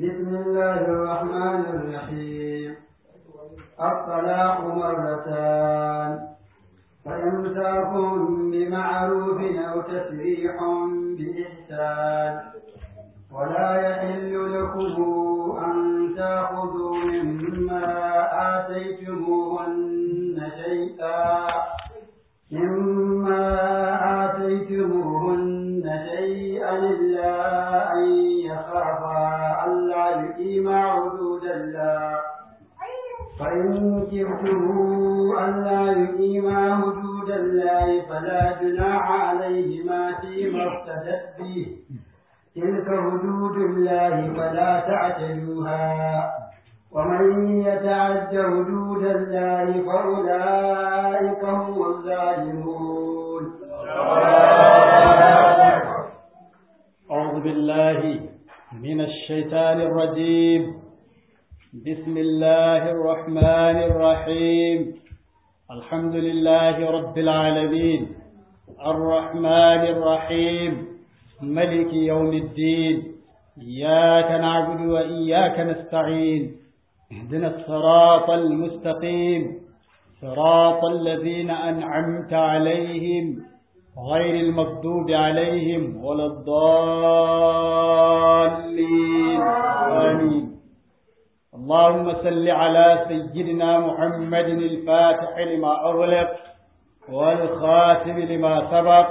بسم الله الرحمن الرحيم الطلاق مرتان فإمساك بمعروف أو تسريح بإحسان ولا يحل لكم أن تأخذوا مما آتيتموهن شيئا مما آتيتموهن شيئا إلا أن يخافا ألا يقيما حدود الله فإن كرتم ألا يقيما حدود الله فلا جناح عليهما فيما افتدت به تلك حدود الله فلا تعتدوها ومن يتعد حدود الله فأولئك هم الظالمون أعوذ بالله من الشيطان الرجيم بسم الله الرحمن الرحيم الحمد لله رب العالمين الرحمن الرحيم ملك يوم الدين إياك نعبد وإياك نستعين اهدنا الصراط المستقيم صراط الذين أنعمت عليهم غير المغضوب عليهم ولا الضالين آمين اللهم صل على سيدنا محمد الفاتح لما أغلق والخاتم لما سبق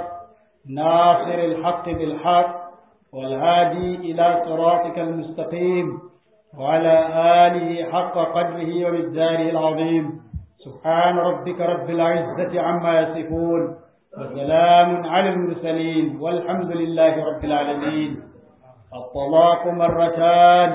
ناصر الحق بالحق والهادي إلى صراطك المستقيم وعلى آله حق قدره ومقداره العظيم سبحان ربك رب العزة عما يصفون وسلام على المرسلين والحمد لله رب العالمين الطلاق مرتان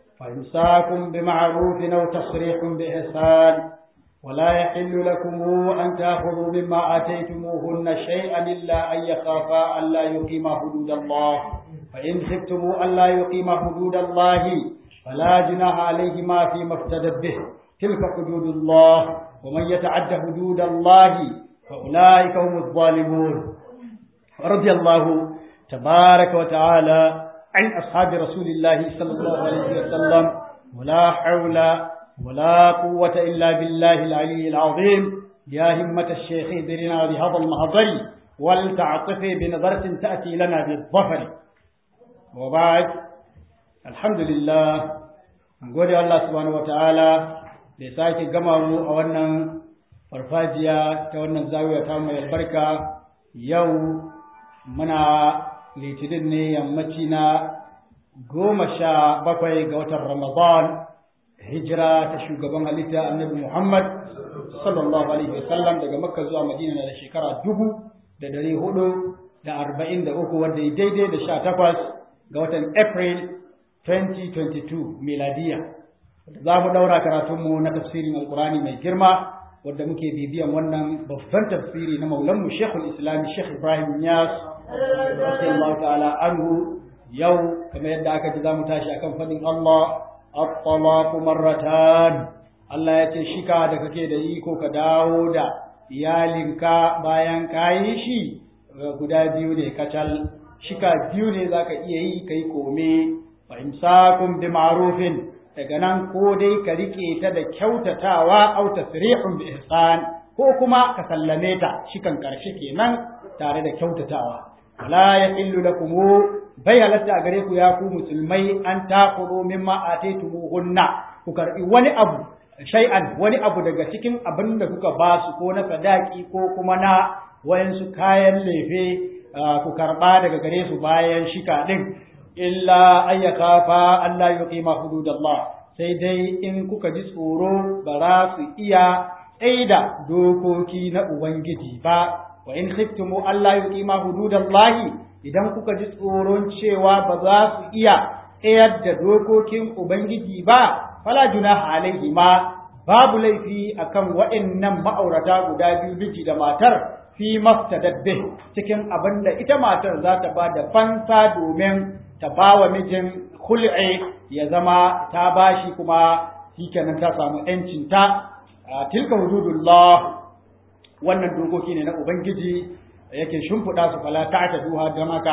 فإمساك بمعروف أو تصريح بإحسان ولا يحل لكم أن تأخذوا مما آتيتموهن شيئا إلا أن يخافا ألا يقيما حدود الله فإن خفتم ألا يقيما حدود الله فلا جناح عليهما فيما افتدت به تلك حدود الله ومن يتعد حدود الله فأولئك هم الظالمون رضي الله تبارك وتعالى عن أصحاب رسول الله صلى الله عليه وسلم ولا حول ولا قوة إلا بالله العلي العظيم يا همة الشيخ ادرنا بهذا المهضر ولتعطفي بنظرة تأتي لنا بالظفر وبعد الحمد لله نقول الله سبحانه وتعالى لساكي قمه أولنا farfajiya ta wannan zawiya ta mai albarka yau muna litinin ne yammaci na goma sha bakwai ga watan ramadan hijira ta shugaban halitta annabi muhammad sallallahu alaihi wasallam daga makka zuwa madina na da shekara dubu da dari hudu da arba'in da uku wanda ya daidai da sha takwas ga watan april 2022 miladiya za mu daura karatunmu na tafsirin alkurani mai girma wadda muke bibiyan wannan babban tafsiri na maulanmu Sheikhul Islam Sheikh Ibrahim Niyas radiyallahu ta'ala anhu yau kamar yadda aka ji zamu tashi akan fadin Allah at-talaqu marratan Allah ya ce shika da kake da iko ka dawo da iyalinka bayan kayi shi guda biyu ne kacal shika biyu ne zaka iya yi kai kome fa imsakum bi ma'rufin daga nan ko dai ka rike ta da kyautatawa au tasrihun bi ihsan ko kuma ka sallame ta shikan karshe kenan tare da kyautatawa wala yahillu lakum bai halatta a gare ku ya ku musulmai an taqulu mimma ataytumuhunna ku karbi wani abu shay'an wani abu daga cikin abin da kuka ba su ko na sadaki ko kuma na wayansu kayan lefe ku karba daga gare su bayan shika din illa ayyaka fa Allah yuqima hududallah sai dai in kuka ji tsoro ba za su iya tsaida dokoki na ubangiji ba wa in khiftumu Allah yuqima hududallahi idan kuka ji tsoron cewa ba za su iya tsayar da dokokin ubangiji ba fala junaha alaihi ma babu laifi akan waɗannan ma'aurata guda biyu miji da matar fi maftadabbe cikin abin da ita matar za ta ba da fansa domin ta ba wa mijin hul'i ya zama ta bashi kuma shikenan ta samu ‘yancinta tilka hududullah wannan dokoki ne na Ubangiji yake shimfiɗa su fala ta ta duha don haka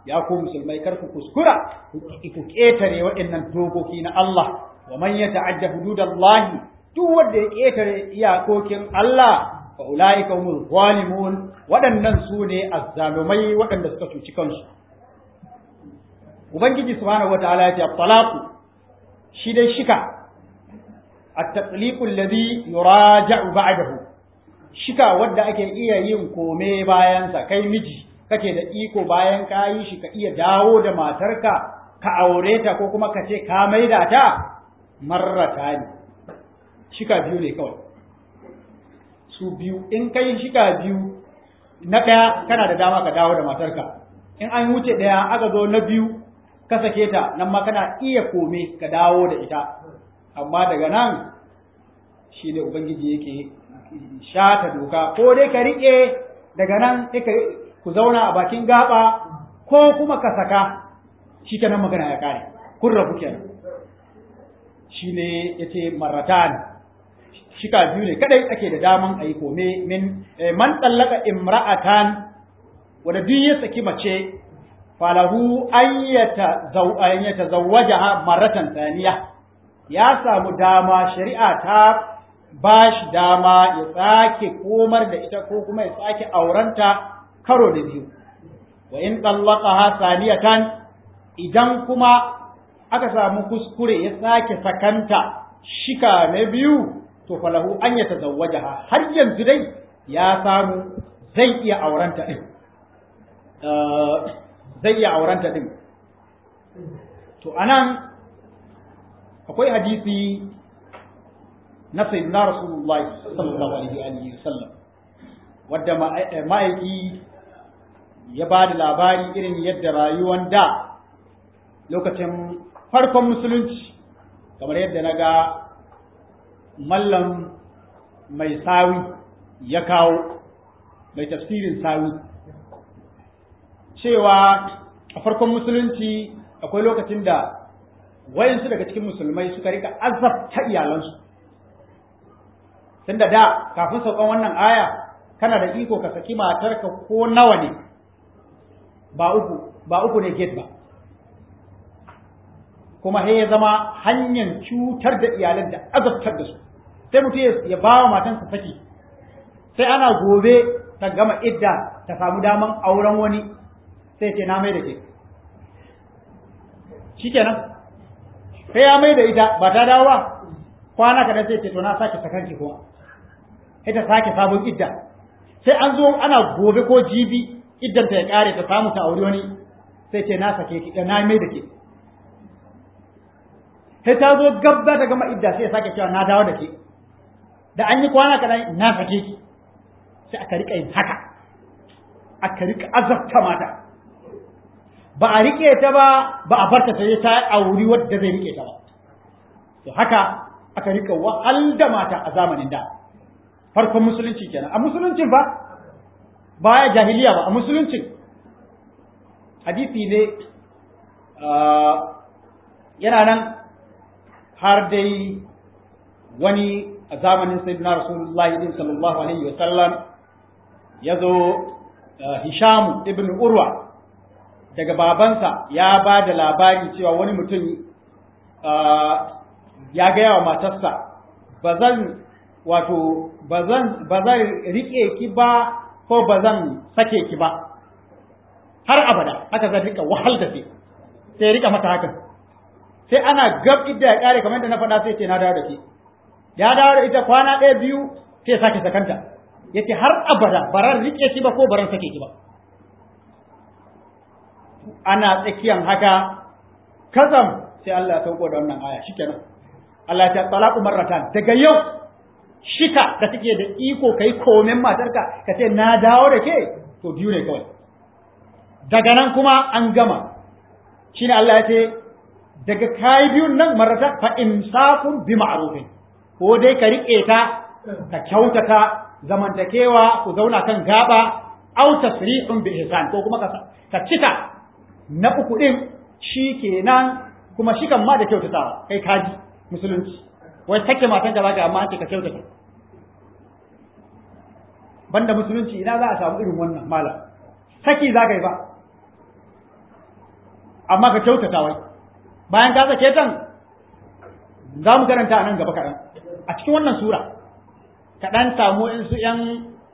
ya ku musulmai kar ku kuskura ku ƙetare waɗannan dokoki na Allah wa man yata'adda hududallahi duk wanda ya ƙetare iyakokin Allah fa ulaika humul zalimun waɗannan su ne azzalumai waɗanda suka cuci kansu ubangiji subhanahu wataala ya ce talaqu shi dai shika at-tatliqu alladhi yuraja'u ba'dahu shika wanda ake iya yin kome bayan sa kai miji kake da iko bayan ka yi shi ka iya dawo da matarka ka aure ta ko kuma ka ce ka maida ta marrata ne shika biyu ne kawai su biyu in kai shika biyu na ɗaya kana da dama ka dawo da matarka in an wuce ɗaya aka zo na biyu ka sake ta nan ma kana iya kome ka dawo da ita amma daga nan shi ne ubangiji yake shata doka ko dai ka riƙe daga nan ku zauna a bakin gaba ko kuma ka saka shi kenan magana ya kare kun rabu kenan shi ne ya ce maratan shika biyu ne kadai ake da daman a yi kome min man tsallaka imra'atan wanda duk ya saki mace falahu an yata zawwaja maratan saniya ya samu dama shari'a ta ba shi dama ya sake komar da ita ko kuma ya sake aurenta karo da biyu wa in tsallaqaha saniyatan idan kuma aka samu kuskure ya sake sakanta shika na biyu to falahu an ya tazawwajaha har yanzu dai ya samu zai iya aurenta din zai iya aurenta din to anan akwai hadisi na sayyidina rasulullahi sallallahu alaihi wa sallam wadda ma'aiki ya ba da labari irin yadda rayuwan da lokacin farkon musulunci kamar yadda na ga mallam mai sawi ya kawo mai tafsirin sawi cewa a farkon musulunci akwai lokacin da wayansu daga cikin musulmai suka rika azabta iyalansu tunda da kafin saukan wannan aya kana da iko ka saki matarka ko nawa ne ba uku ba uku ne gate ba kuma sai ya zama hanyar cutar da iyalan da azabtar da su sai mutum ya ba wa matansa saki sai ana gobe ta gama idda ta samu daman auren wani sai ce na mai da ke shikenan sai ya mai da ita ba ta dawo ba kwana kaɗan sai ce to na sake sakanki kuma sai ta sake sabon idda sai an zo ana gobe ko jibi iddanta ya kare ta samu ta aure wani sai ce na sake ki na mai da ke sai ta zo gabda ta gama idda sai ya sake cewa na dawo da ke da an yi kwana kaɗan na sake ki sai aka rika yin haka aka rika azabta mata ba a rike ta ba ba a barta sai ta auri wadda zai rike ta ba to haka aka rika wahal da mata a zamanin da farkon musulunci kenan a musuluncin ba baya jahiliya ba a musuluncin hadisi ne yana nan har dai wani a zamanin sayyidina rasulullahi din sallallahu alaihi wa sallam ya zo hishamu ibn urwa daga babansa ya ba da labari cewa wani mutum ya gaya wa matarsa ba zan wato ba zan riƙe ki ba ko ba zan sake ki ba har abada haka zan rika wahal da ke sai rika mata hakan sai ana gab idda ya kare kamar da na faɗa sai ce na dawo da ke ya dawo da ita kwana ɗaya biyu sai sake sakanta yace har abada baran rike ki ba ko baran sake ki ba ana tsakiyan haka kazam sai Allah ya sauko da wannan aya shikenan Allah ya talaqu marratan daga yau shika da take da iko kai komen matarka ka ce na dawo da ke to biyu ne kawai daga nan kuma an gama shine Allah ya ce daga kai biyun nan marrata fa imsakun bi ma'rufin ko dai ka rike ta ka kyautata zamantakewa ku zauna kan gaba au tasrihun bi ihsan ko kuma ka cika na uku din shikenan kuma shikan ma da kyautatawa kai kaji musulunci wai take matan ka zaka amma an ce ka kyautata banda musulunci ina za a samu irin wannan malam saki za ka yi ba amma ka kyautata wai bayan ka sake tan za mu karanta a nan gaba kaɗan a cikin wannan sura kaɗan samu in su ‘yan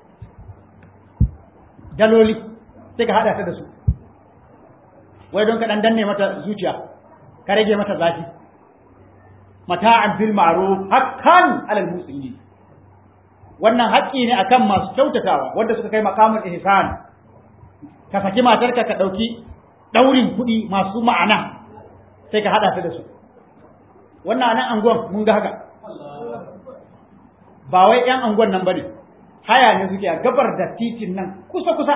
daloli sai ka haɗa ta da su wai don kaɗan danne mata zuciya ka rage mata zafi mata'an bil ma'ruf hakkan alal muslimin wannan haƙƙi ne akan masu kyautatawa wanda suka kai maqamul ihsan ka saki matarka ka ɗauki ɗaurin kuɗi masu ma'ana sai ka haɗa ta da su wannan nan anguwan mun ga haka ba wai ‘yan anguwan nan ba ne haya ne suke a gabar da titin nan kusa-kusa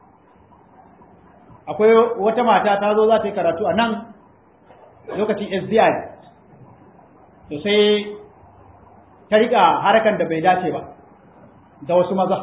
akwai wata mata ta zo za ta yi karatu a nan lokacin SDI to sai ta riƙa harkan da bai dace ba da wasu maza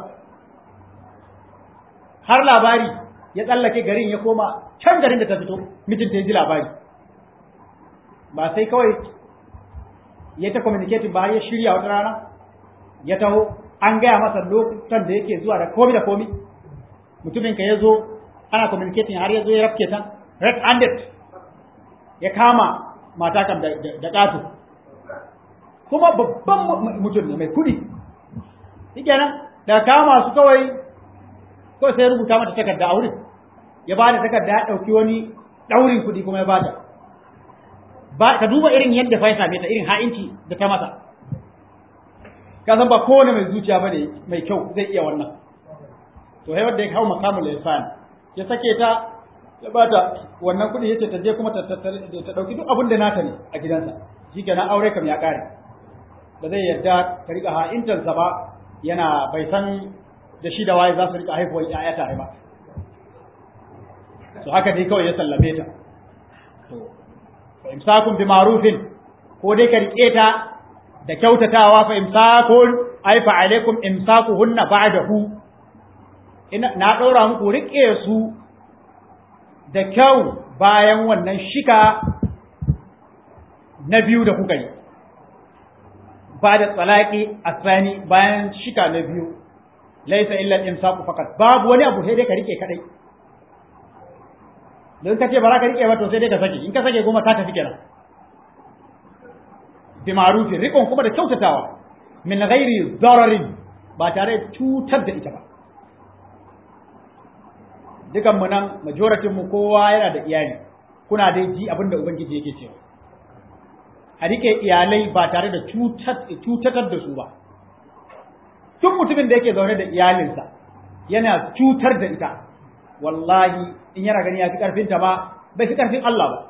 har labari ya tsallake garin ya koma can garin da ta fito mijinta ya ji labari ba sai kawai ya ta communicating ba ya shirya wata rana ya taho an gaya masa lokutan da yake zuwa da komi da komi mutumin ka ya zo ana communicating har ya zo ya rafke ta red handed ya kama mata kam da ƙato kuma babban mutum ne mai kudi shi kenan da kama su kawai kawai sai rubuta mata takarda a wurin ya ba da takarda ya ɗauki wani ɗaurin kuɗi kuma ya ba ta ba ka duba irin yadda fa ya same ta irin ha'inci da ta masa ka san ba kowane mai zuciya ba ne mai kyau zai iya wannan to sai wanda ya hau makamul ihsan ya sake ta ya ba ta wannan kuɗi yace ta je kuma ta ta ɗauki duk abin da nata ne a gidansa shikenan aure kam ya ƙare ba zai yarda ta riƙa ha'intansa ba yana bai san da shi da waye za su riƙa haifuwar ‘ya'ya tare ba to haka dai kawai ya sallame ta fa imsakun bi ma'rufin ko dai ka rike ta da kyautatawa fa imsakun ai fa alaikum imsakuhunna ba'dahu ina na daura muku rike su da kyau bayan wannan shika na biyu da kuka yi ba da tsalaki asani bayan shika na biyu laisa illa al-imsaku faqat babu wani abu sai dai ka rike kadai don ka ce ba za ka rike ba to sai dai ka sake in ka sake goma ka tafi kenan bi ma'rufi rikon kuma da kyautatawa min ghairi dararin ba tare da cutar da ita ba dukan mu nan majoratin mu kowa yana da iyali kuna dai ji abinda ubangiji yake cewa a rike iyalai ba tare da cutatar da su ba duk mutumin da yake zaune da iyalinsa yana cutar da ita wallahi in yana gani ya fi karfinta ba bai fi karfin Allah ba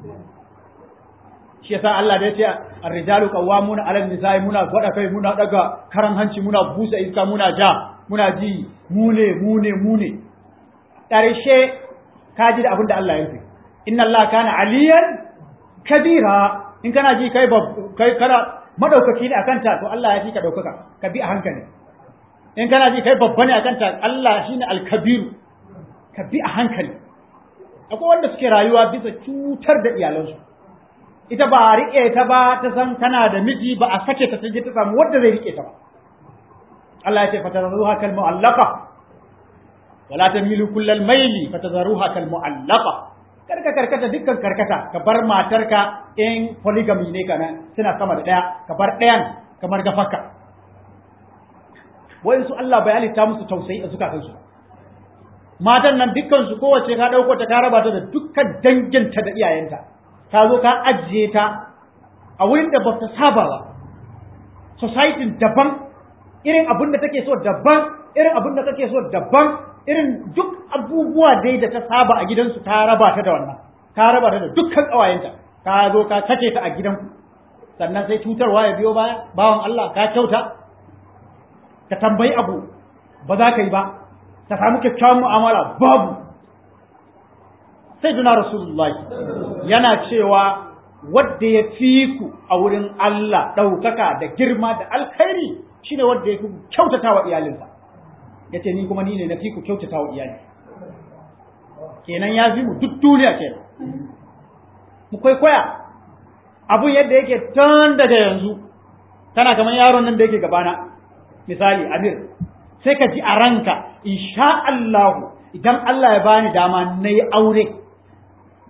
shi yasa Allah da ya ce ar-rijalu qawwamuna 'ala an-nisa'i muna gwada kai muna daga karan hanci muna busa iska muna ja muna ji mu ne mu ne mu ne karshe ka ji da abin da Allah ya yi inna Allah kana aliyan kabira in kana ji kai kai kana madaukaki ne akan ta to Allah ya fi ka daukaka ka bi a hankali in kana ji kai babba ne akan ta Allah shine al-kabiru ka bi a hankali akwai wanda suke rayuwa bisa cutar da iyalansu ita ba a riƙe ta ba ta san tana da miji ba a sake ta je ta samu wanda zai riƙe ta ba Allah ya ce fatazruha kal mu'allaqa wala tamilu kullal maili fatazruha kal mu'allaqa karka karkata dukkan karkata ka bar matarka in polygamy ne kana suna sama da daya ka bar dayan kamar gafaka wai su Allah bai halitta musu tausayi a zukatansu matan nan dukkan su kowace ka dauko ta ka raba ta da dukkan danginta da iyayenta ka zo ka ajiye ta a wurin da ba ta saba ba society daban irin abin da take so daban irin abin da kake so daban irin duk abubuwa dai da ta saba a gidansu ka raba ta da wannan ka raba ta da dukkan ƙawayenta ka zo ka sake ta a gidanku sannan sai cutarwa ya biyo baya bawan Allah ka kyauta ka tambayi abu ba za ka yi ba ka samu kyakkyawan mu'amala babu sai duna rasulullahi yana cewa wadda ya fi ku a wurin Allah ɗaukaka da girma da alkhairi shine wadda ya fi kyautata wa iyalinsa ya ce ni kuma ni ne na fi ku kyautata wa iyali kenan ya fi mu duk duniya kenan mu kwaikwaya abun yadda yake tun daga yanzu tana kamar yaron nan da yake gabana misali amir sai ka ji a ranka insha Allahu idan Allah ya bani dama na yi aure to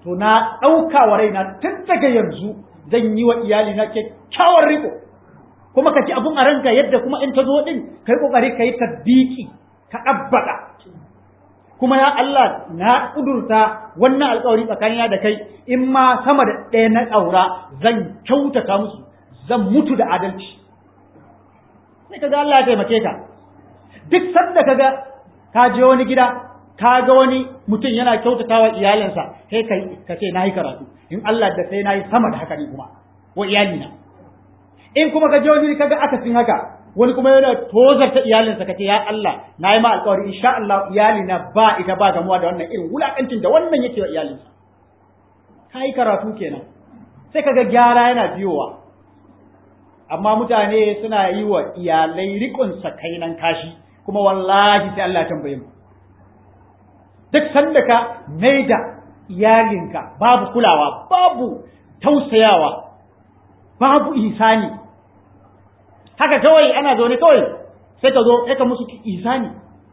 to na ɗauka wa raina tun daga yanzu zan yi wa iyali na kyakkyawar riko kuma ka ci abun a ranka yadda kuma in ta zo din kai kokari ka yi tabbiki ka ɗabbaka kuma ya Allah na kudurta wannan alƙawari tsakanina da kai in ma sama da ɗaya na ɗaura zan kyautata musu zan mutu da adalci sai kaga Allah ya taimake ka duk sanda kaga ka je wani gida ka ga wani mutum yana kyautata wa iyalinsa sai kai ka ce nayi karatu in Allah da sai nayi sama da haka ne kuma wa iyalina in kuma ka je wani kaga akasin haka wani kuma yana tozarta iyalinsa kace ya Allah na yi ma alƙawari insha Allah iyalina ba ita ba gamuwa da wannan irin wulakancin da wannan yake wa iyalinsa ka yi karatu kenan sai kaga gyara yana biyowa amma mutane suna yi wa iyalai riƙon sakainan kashi kuma wallahi sai Allah ya tambaye mu duk sanda ka maida iyalinka babu kulawa babu tausayawa babu isani haka kawai ana zaune kawai sai ka zo sai ka musu isani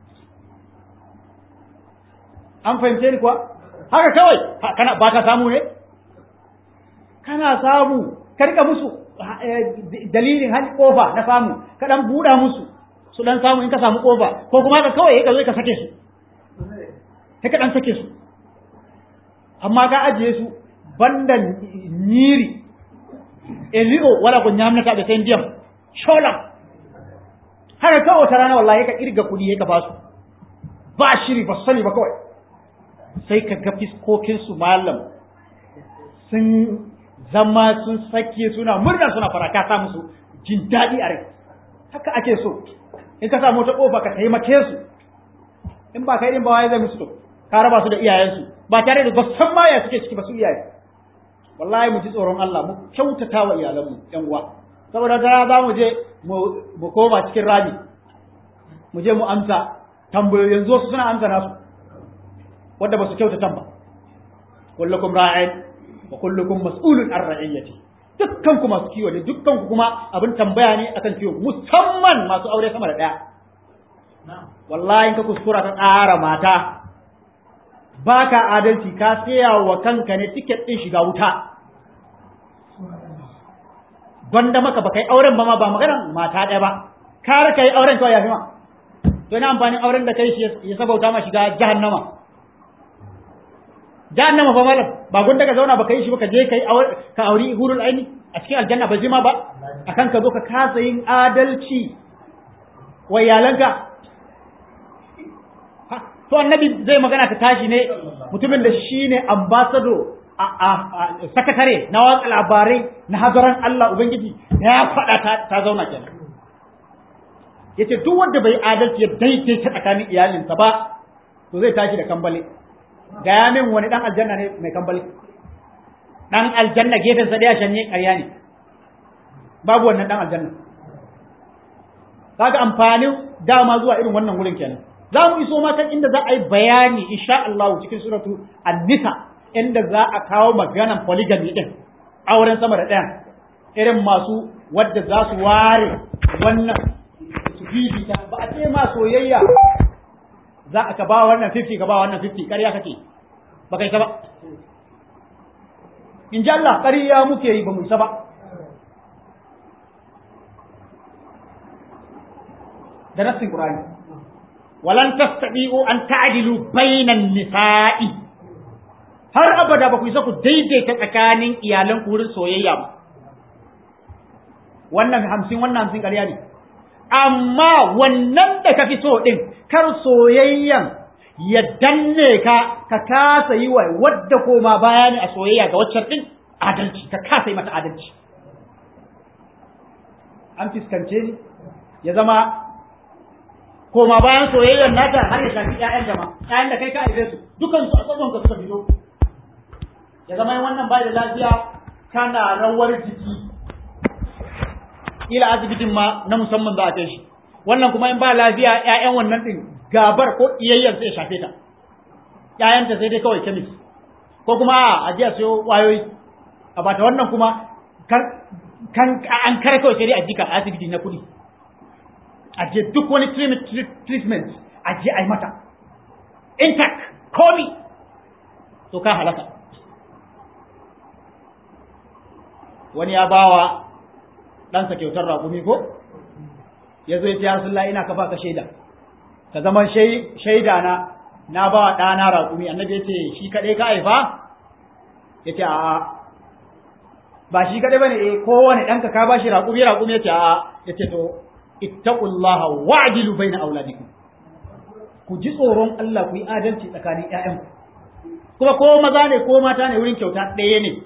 an fahimce ni kuwa haka kawai kana ba ka samu ne kana samu ka rika musu dalilin hali kofa na samu ka dan buɗa musu su dan samu in ka samu kofa ko kuma ka kawai ka zo ka sake su sai ka dan sake su amma ka ajiye su bandan nyiri eli'o wala ko nyamnata be sen ndiyam sholam haka kawai wata rana wallahi ka kirga kudi ya ka basu ba shiri ba sani ba kawai sai ka ga fiskokin su malam sun zama sun sake suna murna suna fara ka sa musu jin daɗi a rai haka ake so in ka samu wata kofa ka taimake su in ba kai din ba wai zai musu to ka raba su da iyayensu ba tare da ba san ma ya suke ciki ba su iyaye wallahi mu ji tsoron Allah mu kyautata wa iyalanmu yan uwa saboda ta za mu je mu koma cikin rami mu je mu amsa tambayoyin zo su suna amsa nasu wanda ba su kyautata ba kullukum ra'in wa kullukum mas'ulun an ra'iyyati dukkan ku masu kiwo ne dukkan ku kuma abin tambaya ne akan kiwo musamman masu aure sama da daya wallahi in ka kuskura ka ƙara mata baka adalci ka saya wa kanka ne tiket din shiga wuta gwanda maka ba kai auren ba ma ba maganar mata ɗaya ba kar kai auren kawai ya fi ma to ina amfanin auren da kai shi ya sabauta ma shiga jahannama jahannama fa malam ba gunda ka zauna ba kai shi ba ka je kai ka auri hurul aini a cikin aljanna ba jima ba akan ka zo ka kasa yin adalci wa iyalanka to annabi zai magana ta tashi ne mutumin da shine ambassador a sakatare na watsa labarai na hadaran Allah Ubangiji ya faɗa ta zauna kenan yace duk wanda bai adalci ya daidaita tsakanin iyalinsa ba to zai tashi da kambale gaya min wani dan aljanna ne mai kambale dan aljanna gefen sa daya shanye ƙarya ne babu wannan dan aljanna kaga amfanin dama zuwa irin wannan wurin kenan za mu iso ma kan inda za a yi bayani insha Allah cikin suratu an-nisa inda za a kawo maganan polygamy din auren sama da ɗayan irin masu wadda za su ware wannan su bibita ba a ce ma soyayya za a ka ba wannan 50 ka ba wannan 50 ƙarya kake ba kai ta ba in ji Allah ƙarya muke yi ba mu isa ba da nassin Qur'ani walan tastati'u an ta'dilu bainan nisa'i har abada ba ku isa ku daidaita tsakanin iyalan ku wurin soyayya ba wannan hamsin wannan hamsin ƙarya ne amma wannan da ka fi so ɗin kar soyayyan ya danne ka ka kasa yi wa wadda koma baya ne a soyayya ga waccan ɗin adalci ka kasa yi mata adalci an fiskance ni ya zama koma bayan soyayyar nata har ya shafi ƴaƴan jama ƴaƴan da kai ka aibe su dukan su a tsakon ka suka fito ya zama wannan bai da lafiya kana rawar jiki ila asibitin ma na musamman za a kai shi wannan kuma in ba lafiya ƴaƴan wannan din gabar ko iyayyar sai ya shafe ta ƴaƴanta sai dai kawai kemis ko kuma a je a sayo wayoyi a bata wannan kuma kan an kare kawai sai dai a jika asibiti na kuɗi a je duk wani treatment a je a yi mata intact komi to ka halaka wani ya bawa ɗansa kyautar raƙumi ko ya zo ya ce Rasulullah ina kafa ka shaida ka zama shaida na na ba wa ɗana raƙumi annabi ya ce shi kaɗai ka haifa ya ce a'a ba shi kaɗai ba ne eh kowane ɗanka ka ba shi raƙumi raƙumi ya ce a'a ya ce to ittaqullaha wa'dilu baina auladikum ku ji tsoron Allah ku yi adalci tsakanin ƴaƴanku kuma ko maza ne ko mata ne wurin kyauta ɗaya ne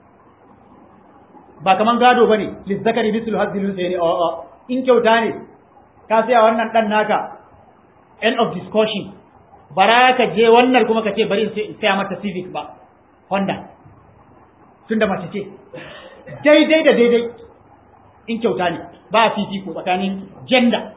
ba kaman gado bane lizzakari mislu hazzil sayni a a in kyauta ne ka saya wannan dan naka end of discussion bara ka je wannan kuma ka ce bari in saya mata civic ba honda tunda mace ce daidai da daidai in kyauta ne ba fifiko tsakanin gender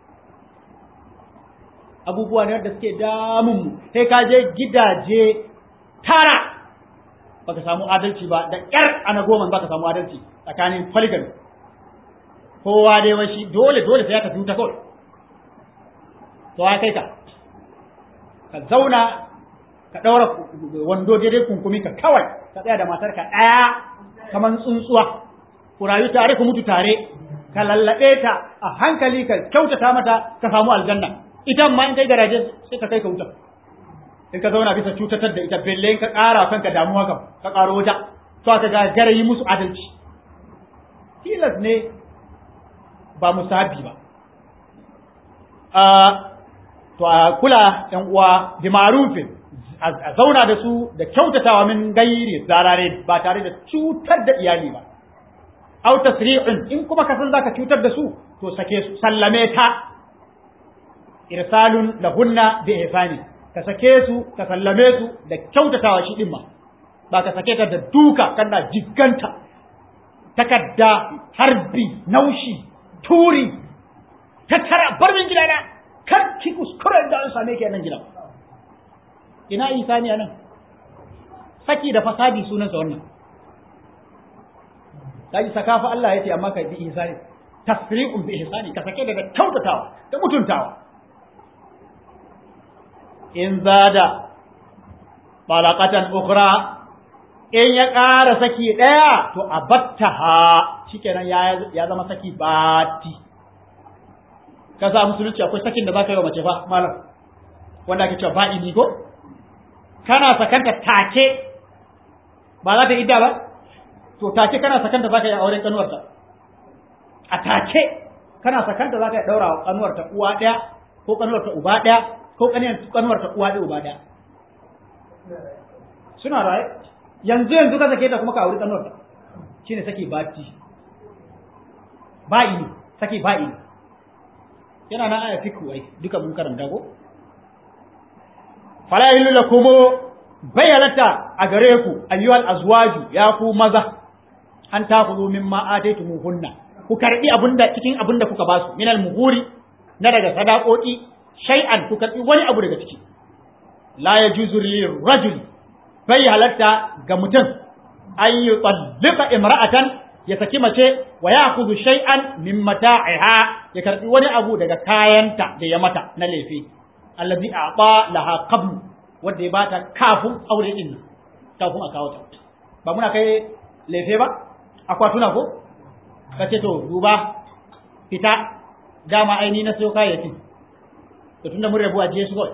abubuwa ne da suke damun mu sai ka je gidaje tara baka samu adalci ba da ƙyar ana goma baka samu adalci tsakanin polygamy kowa dai washi dole dole sai ya tafi wuta kawai to ya kai ka ka zauna ka ɗaura wando daidai kunkumi ka kawai ka tsaya da matarka ɗaya kamar tsuntsuwa ku rayu tare ku mutu tare ka lallaɓe ta a hankali ka kyautata mata ka samu aljanna ita ma in kai garaje sai ka kai ka wuta in ka zauna bisa cutatar da ita belle in ka ƙara kanka damuwa kam ka ƙaro wuta to aka ga garayi musu adalci tilas ne ba musabi ba to a kula yan uwa bi ma'rufin a zauna da su da kyautatawa min gairi zarare ba tare da cutar da iyali ba aw tasri'un in kuma ka san zaka cutar da su to sake su sallame ta irsalun lahunna bi ihsani ka sake su ka sallame su da kyautatawa shi din ma ba ka sake ta da duka kana jiganta takadda harbi naushi turi tattara bar min gidana kar ki kuskure da an same ki a nan gidan ina isani a nan saki da fasadi sunansa wannan kaji sakafa Allah yace amma ka bi ihsani tasri'un bi ihsani ka sake da kyautatawa da mutuntawa in zada balaqatan ukhra in ya ƙara saki ɗaya to a battaha shikenan ya ya zama saki bati ka sa musulunci akwai sakin da za ka yi wa mace fa malam wanda ake cewa ba'i ko kana sakanta take ba za ta idda ba to take kana sakanta za ka yi auren kanuwarta a take kana sakanta za ka yi daura wa kanuwarta uwa ɗaya ko kanuwarta uba ɗaya ko kanuwarta uwa ɗaya uba ɗaya suna raye yanzu yanzu ka sake ta kuma ka auri kanuwarta shine saki bati ba'i ne saki ba'i ne yana na aya fiku ai duka mun karanta ko fala ilu lakum bayyalata a gare ku ayyuhal azwaju ya ku maza an takhudhu mimma ataytumuhunna ku karbi abunda cikin abunda kuka basu minal muhuri na daga sadaqoki shay'an ku karbi wani abu daga ciki la yajuzu lil rajuli bai halatta ga mutum an yutallika imra'atan ya saki mace wa ya kuzu shay'an min mata'iha ya karbi wani abu daga kayanta da ya mata na lefe allazi a'ta laha qabl wanda ya bata kafin aure din kafin a kawo ta ba muna kai lefe ba akwatuna ko kace to duba fita dama aini na sayo kayayyakin to tunda mun rabu a je su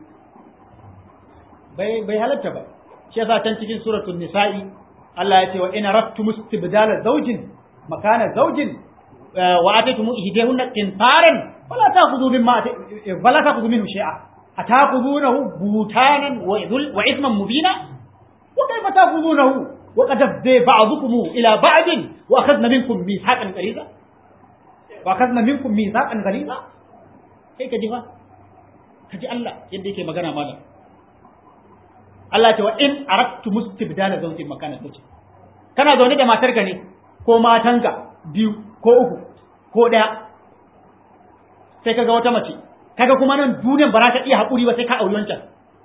bai bai halatta ba shi yasa can cikin suratul nisa'i Allah ya ce wa ina rattu mustibdala zawjin makana zawjin wa ataytum ihdahunna qintaran fala ta'khudhu mimma fala ta'khudhu minhu shay'a ata'khudhunahu butanan wa idhul wa ithman mubina wa kayfa ta'khudhunahu wa qad afdha ba'dukum ila ba'd wa akhadna minkum mithaqan ghaliza wa akhadna minkum mithaqan ghaliza kai ka ji fa ka ji Allah yadda yake magana malam Allah ce wa in aradtu mustibdala zawjin makana zawjin kana zaune da matarka ne ko matanka biyu ko uku ko daya sai kaga wata mace kaga kuma nan duniyan ba za ka iya haƙuri ba sai ka auri wancan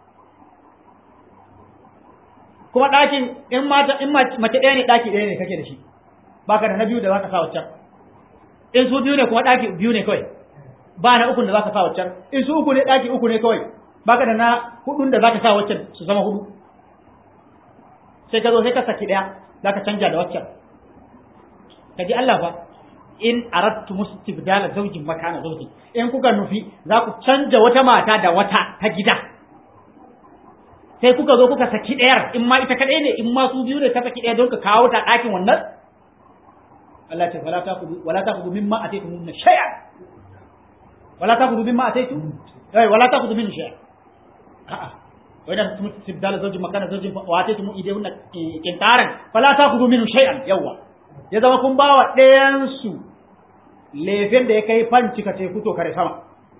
kuma ɗakin in mata in mace ɗaya ne ɗaki ɗaya ne kake da shi baka da na biyu da za ka sa waccan in su biyu ne kuma ɗaki biyu ne kawai ba na ukun da za ka sa waccan in su uku ne ɗaki uku ne kawai baka da na hudun da zaka sa waccan su zama hudu sai ka zo sai ka saki daya zaka canja da waccan kaji Allah fa in aradtu mustibdala zawjin makana zawjin in kuka nufi za ku canja wata mata da wata ta gida sai kuka zo kuka saki ɗayar in ma ita kaɗai ne in ma su biyu ne ka saki ɗaya don ka kawo ta ɗakin wannan Allah ce wala taqudu wala taqudu mimma ataytum min shay'an wala taqudu mimma ataytum ai wala taqudu min shay'an a'a wa idan tum tibdala zawjin makana zawjin wa ataytum idayunna kintaran fala taqudu min shay'an yawa ya zama kun bawa ɗayan su lefen da ya kai fanci ka teku to kare sama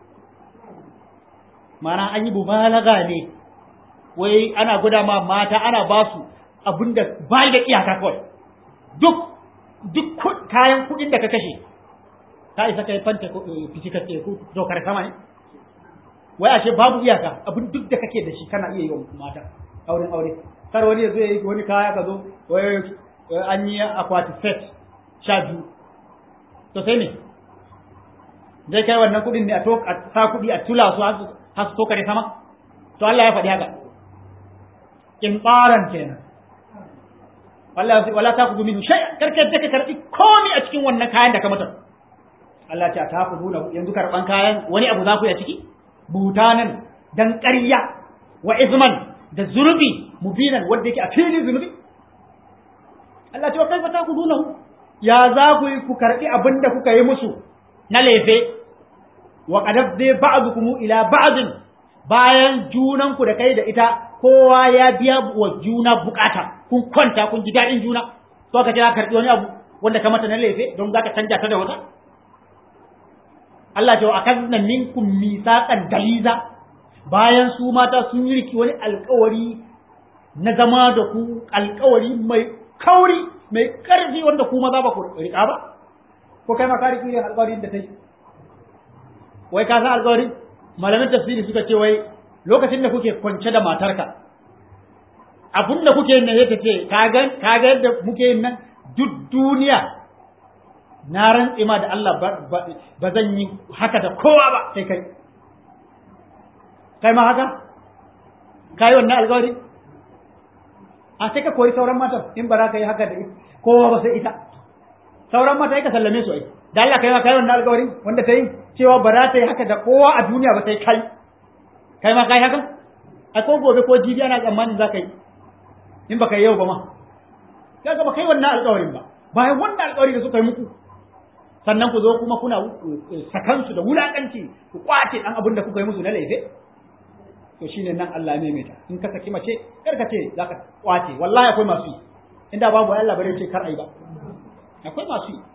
mana an yi mubalaga ne wai ana guda ma mata ana ba su abinda bai da iyaka kawai duk duk kayan kuɗin da ka kashe ka isa kai fanta fici ka teku to kare sama ne wai ashe babu iyaka abin duk da kake da shi kana iya yi wa mata auren aure kar wani ya zo ya yi wani kaya ka zo wai an yi akwati set sha biyu to sai ne zai kai wannan kuɗin ne a sa kuɗi a tula su har su kare sama to Allah ya faɗi haka in ɓaran kenan wallahi wala ta kudu min shay karka da ka karbi komai a cikin wannan kayan da ka mata Allah ta ta kudu da yanzu karban kayan wani abu za ku yi a ciki butanan dan ƙarya wa izman da zunubi mubinan wanda yake a fili zunubi Allah ta kai ta kudu na ya za ku yi ku karbi abin da kuka yi musu na lefe wa qadab dai ba'dukum ila ba'din bayan junanku da kai da ita kowa ya biya wa juna bukata kun kwanta kun ji daɗin juna to ka kira karɓi wani abu wanda ka mata na laife don za ka canja ta da wata Allah ce wa akazna minkum misaqan daliza bayan su mata sun yi riki wani alkawari na zama da ku alkawari mai kauri mai karfi wanda ku maza ba ku rika ba ko kai ma ka riki irin alkawarin da ta yi wai ka san alkawarin malamin tafsiri suka ce wai lokacin da kuke kwance da matarka abin da kuke yin nan yake ce kaga kaga yadda muke yin nan duk duniya na rantse ma da Allah ba zan yi haka da kowa ba sai kai kai ma haka kai wannan alƙawari a sai ka koyi sauran matan in ba za ka yi haka da kowa ba sai ita sauran mata ka sallame su ai da Allah kai ma kai wannan alƙawari wanda ta yi cewa ba za ta yi haka da kowa a duniya ba sai kai kai ma kai haka a ko gobe ko jibi ana tsammanin za ka yi in baka yi yau ba ma kaga ba kai wannan alƙawarin ba bayan wannan alƙawari da suka yi muku sannan ku zo kuma kuna sakansu da wulakanci ku kwace dan abin da kuka yi musu na laife to shine nan Allah ne mai ta in ka saki mace kar ka ce zaka kwace wallahi akwai masu yi inda babu Allah bare ce kar ai ba akwai masu yi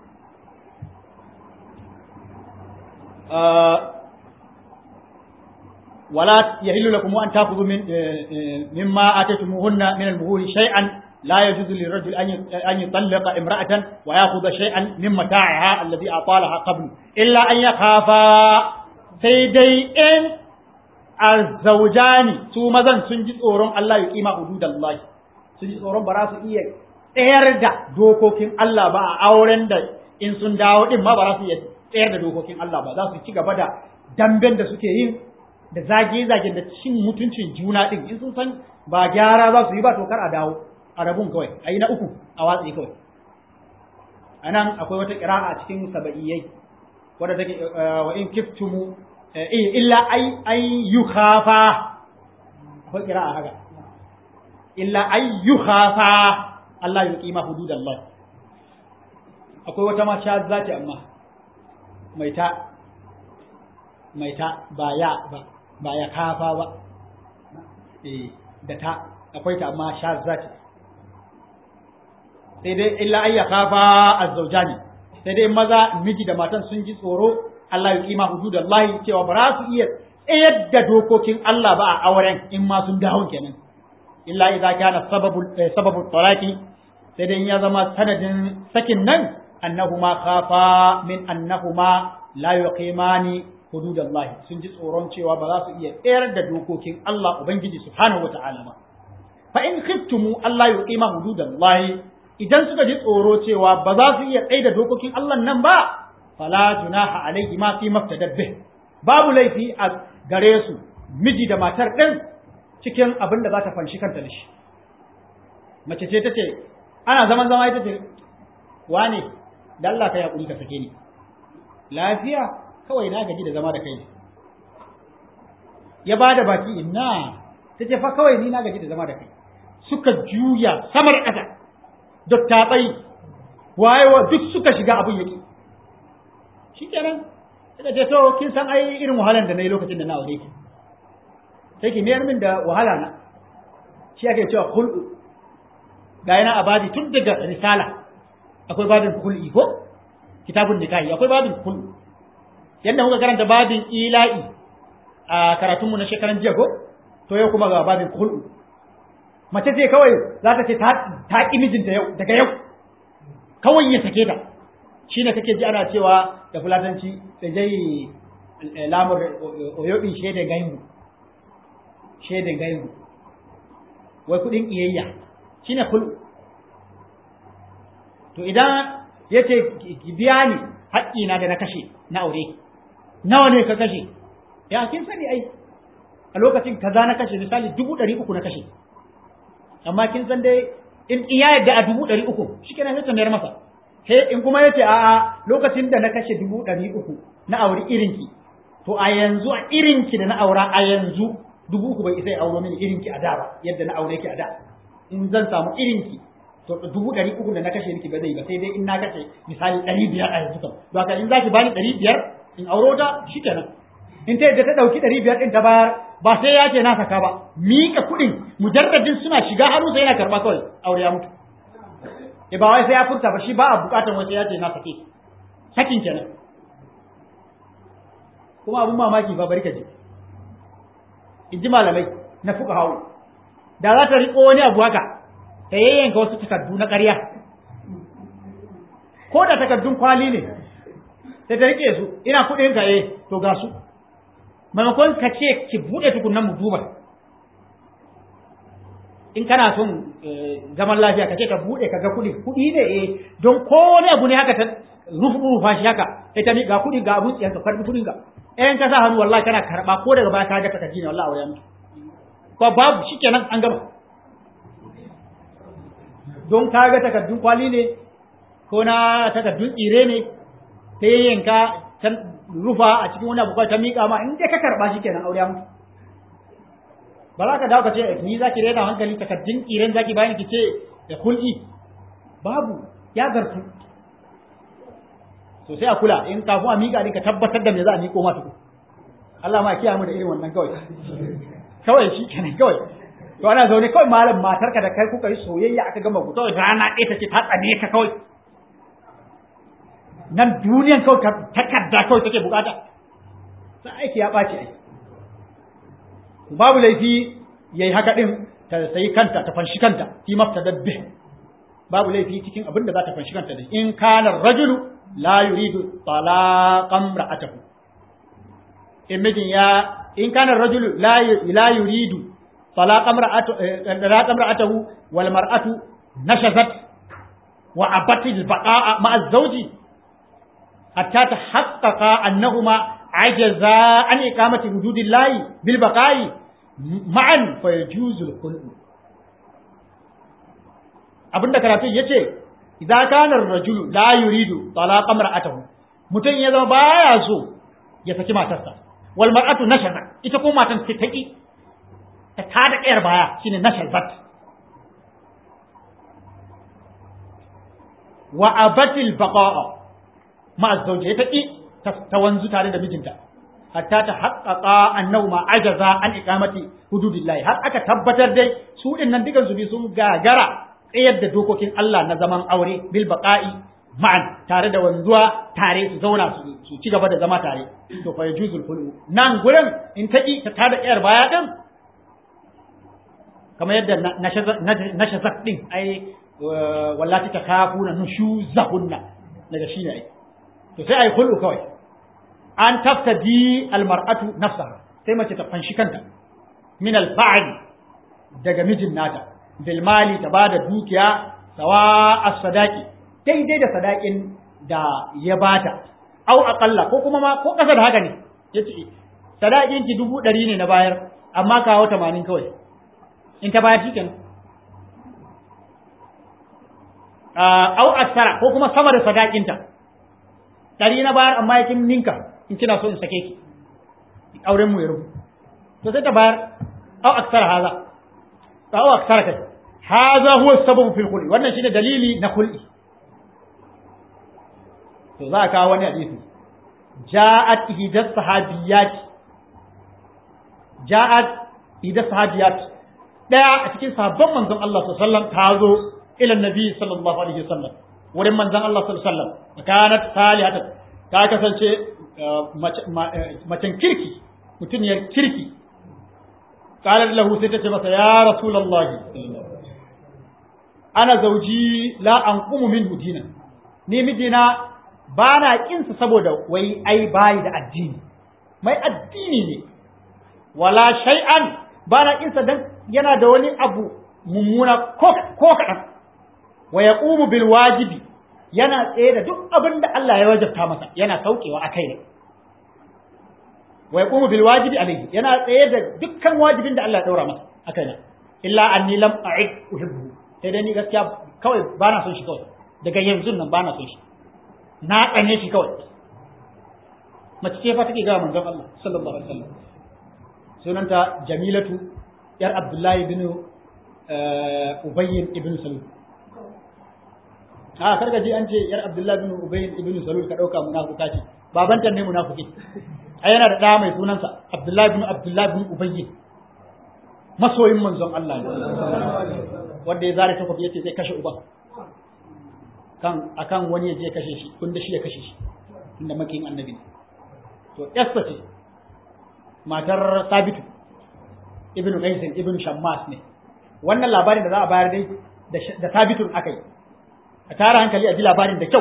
ولا يحل لكم أن تأخذوا من مما آتيتموهن من المهور شيئا لا يجوز للرجل أن يطلق امرأة ويأخذ شيئا من متاعها الذي أعطالها قبل إلا أن يخافا سيدي إن الزوجان ثم ذن سنجد أورون الله يقيم حدود الله سنجد أورون براس إيه tsayar da dokokin Allah ba a auren da in sun dawo din ma ba za su iya tsayar da dokokin Allah ba za su ci gaba da damben da suke yin da zage-zagen da cin mutuncin juna din in sun san ba gyara za su yi ba to kar a dawo a rabun kawai a yi na uku a watsi kawai a nan akwai wata ƙira'a a cikin saba'iyyai wadda take wa in kiftumu illa ai ai yukhafa akwai ƙira'a haka illa ai yukhafa Allah ya kima hududallah akwai wata ma sha zati amma mai ta mai ta ba ya ba ba ya kafa ba eh da ta akwai ta amma sha zati sai dai illa ayya kafa azzawjani sai dai maza miji da matan sun ji tsoro Allah ya kima hududallahi cewa ba za su iya tsayar da dokokin Allah ba a auren in ma sun dawo kenan illa idza kana sababu sababu talaqi sai dai ya zama sanadin sakin nan annahuma khafa min annahuma la yuqimani hududallahi sun ji tsoron cewa ba za su iya tsayar da dokokin Allah ubangiji subhanahu wata'ala ba fa in khiftumu Allah yuqima hududallahi idan suka ji tsoro cewa ba za su iya tsaye da dokokin Allah nan ba fala junaha alaihi ma fi maftadabbih babu laifi a gare su miji da matar din cikin abin da za ta fanshi kanta da shi mace ce tace ana zaman zama ita ce wane da Allah ka yaƙuri ka sake ni lafiya kawai na gaji da zama da kai ya ba da baki ina ta ce fa kawai ni na gaji da zama da kai suka juya sama da ƙasa dattabai wayewa duk suka shiga abin yake shi kenan suka ce so kin san ai irin wahalan da na yi lokacin da na aure ki sai ki mayar min da wahala na shi ake cewa kul'u ga yana abadi tun daga risala akwai babin kul'i ko kitabun nikahi akwai babin kul'u yadda muka karanta babin ila'i a karatunmu na shekaran jiya ko to yau kuma ga babin kul'u mace ce kawai za ta ce ta ƙi mijinta yau daga yau kawai ya sake ta shi ne kake ji ana cewa da fulatanci da jai lamur oyobin shaidan gaibu shaidan gaibu wai kudin iyayya shi ne kulu to idan ya ce ki biya ni haƙƙina da na kashe na aure nawa ne ka kashe ya kin sani ai a lokacin kaza na kashe misali dubu ɗari uku na kashe amma kin san dai in iya yadda a dubu ɗari uku shi kenan sai ta mayar masa sai in kuma yace a'a lokacin da na kashe dubu ɗari uku na auri irinki to a yanzu a irinki da na aura a yanzu dubu uku bai isa ya auro mini irinki a da ba yadda na aure ki a da in zan samu irinki to dubu ɗari uku da na kashe miki ba zai ba sai dai in na kashe misali ɗari biyar a yanzu kam to haka in zaki bani ɗari biyar in auro ta shikenan in ta yadda ta ɗauki ɗari biyar ɗin ta bayar ba sai ya ce na saka ba miƙa kuɗin mujarradin suna shiga hannu sai yana karɓa kawai aure ya mutu e ba wai sai ya furta ba shi ba a buƙatar wai sai ya ce na sake sakin kenan kuma abun mamaki ba bari ka ji in ji malamai na fuka hawo da za ta riƙo wani abu haka ta yayyanka wasu takardu na ƙarya ko da takardun kwali ne sai ta riƙe su ina kuɗin ka eh to ga su maimakon ka ce ki buɗe tukunan mu duba in kana son zaman lafiya ka ce ka buɗe ka ga kuɗi kuɗi ne eh don ko wani abu ne haka ta rufu rufa shi haka ita mi ga kuɗi ga abun tsiyan ka karɓi kuɗin ka ɗayan ka sa hannu wallahi kana karɓa ko daga baya ka ga takardi ne wallahi wayan ko babu shikenan an gama don ka ga takardun kwali ne ko na takardun tsire ne ta yanka rufa a cikin wani abu ta miƙa ma in dai ka karɓa shi kenan aure mutu ba za ka dawo ka ce ni za ki rena hankali takardun ƙiren za ki bayan ki ce da kul'i babu ya zartu so sai a kula in kafin a miƙa ne ka tabbatar da me za a miƙo ma tuku Allah ma kiyaye mu da irin wannan kawai kawai shi kenan kawai to ana zaune kawai malam matarka da kai kuka yi soyayya aka gama ku kawai rana ɗaya ta ce ta tsane ka kawai nan duniyan kawai takarda kawai take bukata sai aiki ya ɓaci ai babu laifi yayi haka din ta sayi kanta ta fanshi kanta fi maftadad bih babu laifi cikin abin da za ta fanshi kanta da in kana rajulu la yuridu talaqam ra'atahu in mijin ya in kana rajulu la la yuridu talaqam ra'atahu ra'atahu wal mar'atu nashazat wa abatil baqa'a ma'a zawji حتى تحقق أنهما عجزا عن إقامة حدود الله بالبقاء معا فيجوز الخلق abin da karatun ya ce idan kanar rajulu la yuridu talaqa mar'atahu mutum ya zama baya so ya saki matarsa wal mar'atu nashaza ita ko matan ta taki ta tada kayar baya shine nashazat wa abatil baqa'a ma'a zauje ta ƙi ta wanzu tare da mijinta hatta ta haƙaƙa annahu ma ajaza an iqamati hududillahi har aka tabbatar dai su din nan dukan su bi sun gagara tsayar da dokokin Allah na zaman aure bil baqa'i ma'an tare da wanzuwa tare su zauna su ci gaba da zama tare to fa yajuzul khulu nan gurin in ta ƙi ta tada ƙiyar baya din kamar yadda nashazat din ai wallati takafuna nushuzahunna daga shine ai to sai ai kullu kawai an taftadi almar'atu nafsaha sai mace ta fanshi kanta min alfa'l daga mijin nata bil mali ta bada dukiya sawa as-sadaqi daidai da sadakin da ya bata au aqalla ko kuma ma ko kasa da haka ne yace sadakin ki dubu ɗari ne na bayar amma kawo tamanin kawai in ta bayar shikenan au aksara ko kuma sama da sadakinta ɗari na bayar amma yakin ninka in kina so in sake ki auren mu ya rubu to sai ta bayar au aksara haza au aksara kai haza huwa sababu fil khul'i wannan shine dalili na khul'i to za a kawo wani hadisi ja'at ihdas sahabiyat ja'at ihdas sahabiyat daya a cikin sahabban manzon Allah sallallahu alaihi wasallam ta zo ila nabi sallallahu alaihi wasallam wurin manzon Allah sallallahu alaihi wasallam kanat salihatan ta kasance macen kirki mutuniyar kirki qalat lahu sai ta ce masa ya rasulullahi ana zauji la anqumu minhu dinan ni mijina ba na kinsa saboda wai ai bayi da addini mai addini ne wala shay'an ba na kinsa dan yana da wani abu mummuna ko ko kadan wa yaqumu bil wajibi yana tsaye da duk abin da Allah ya wajabta masa yana saukewa akai ne wa yaqumu bil wajibi alayhi yana tsaye da dukkan wajibin da Allah ya daura masa akai ne illa anni lam a'id uhibbu sai dai ni gaskiya kawai ba na son shi kawai daga yanzu nan ba na son shi na tsane shi kawai mace ce fa take ga manzon Allah sallallahu alaihi wasallam sunanta Jamilatu yar Abdullahi bin Ubayy ibn Salul a karka ji an ce yar Abdullahi bin Ubayy ibn Salul ka dauka munafuka ce babanta ne munafiki ai yana da ɗa mai sunansa Abdullahi bin Abdullahi bin Ubayy masoyin manzon Allah ne wanda ya zare takobi yace zai kashe uban kan akan wani ya je kashe shi kun da shi ya kashe shi tunda makin annabi to yasta ce matar sabitu ibnu qais ibnu shammas ne wannan labarin da za a bayar dai da sabitun akai a tara hankali a ji labarin da kyau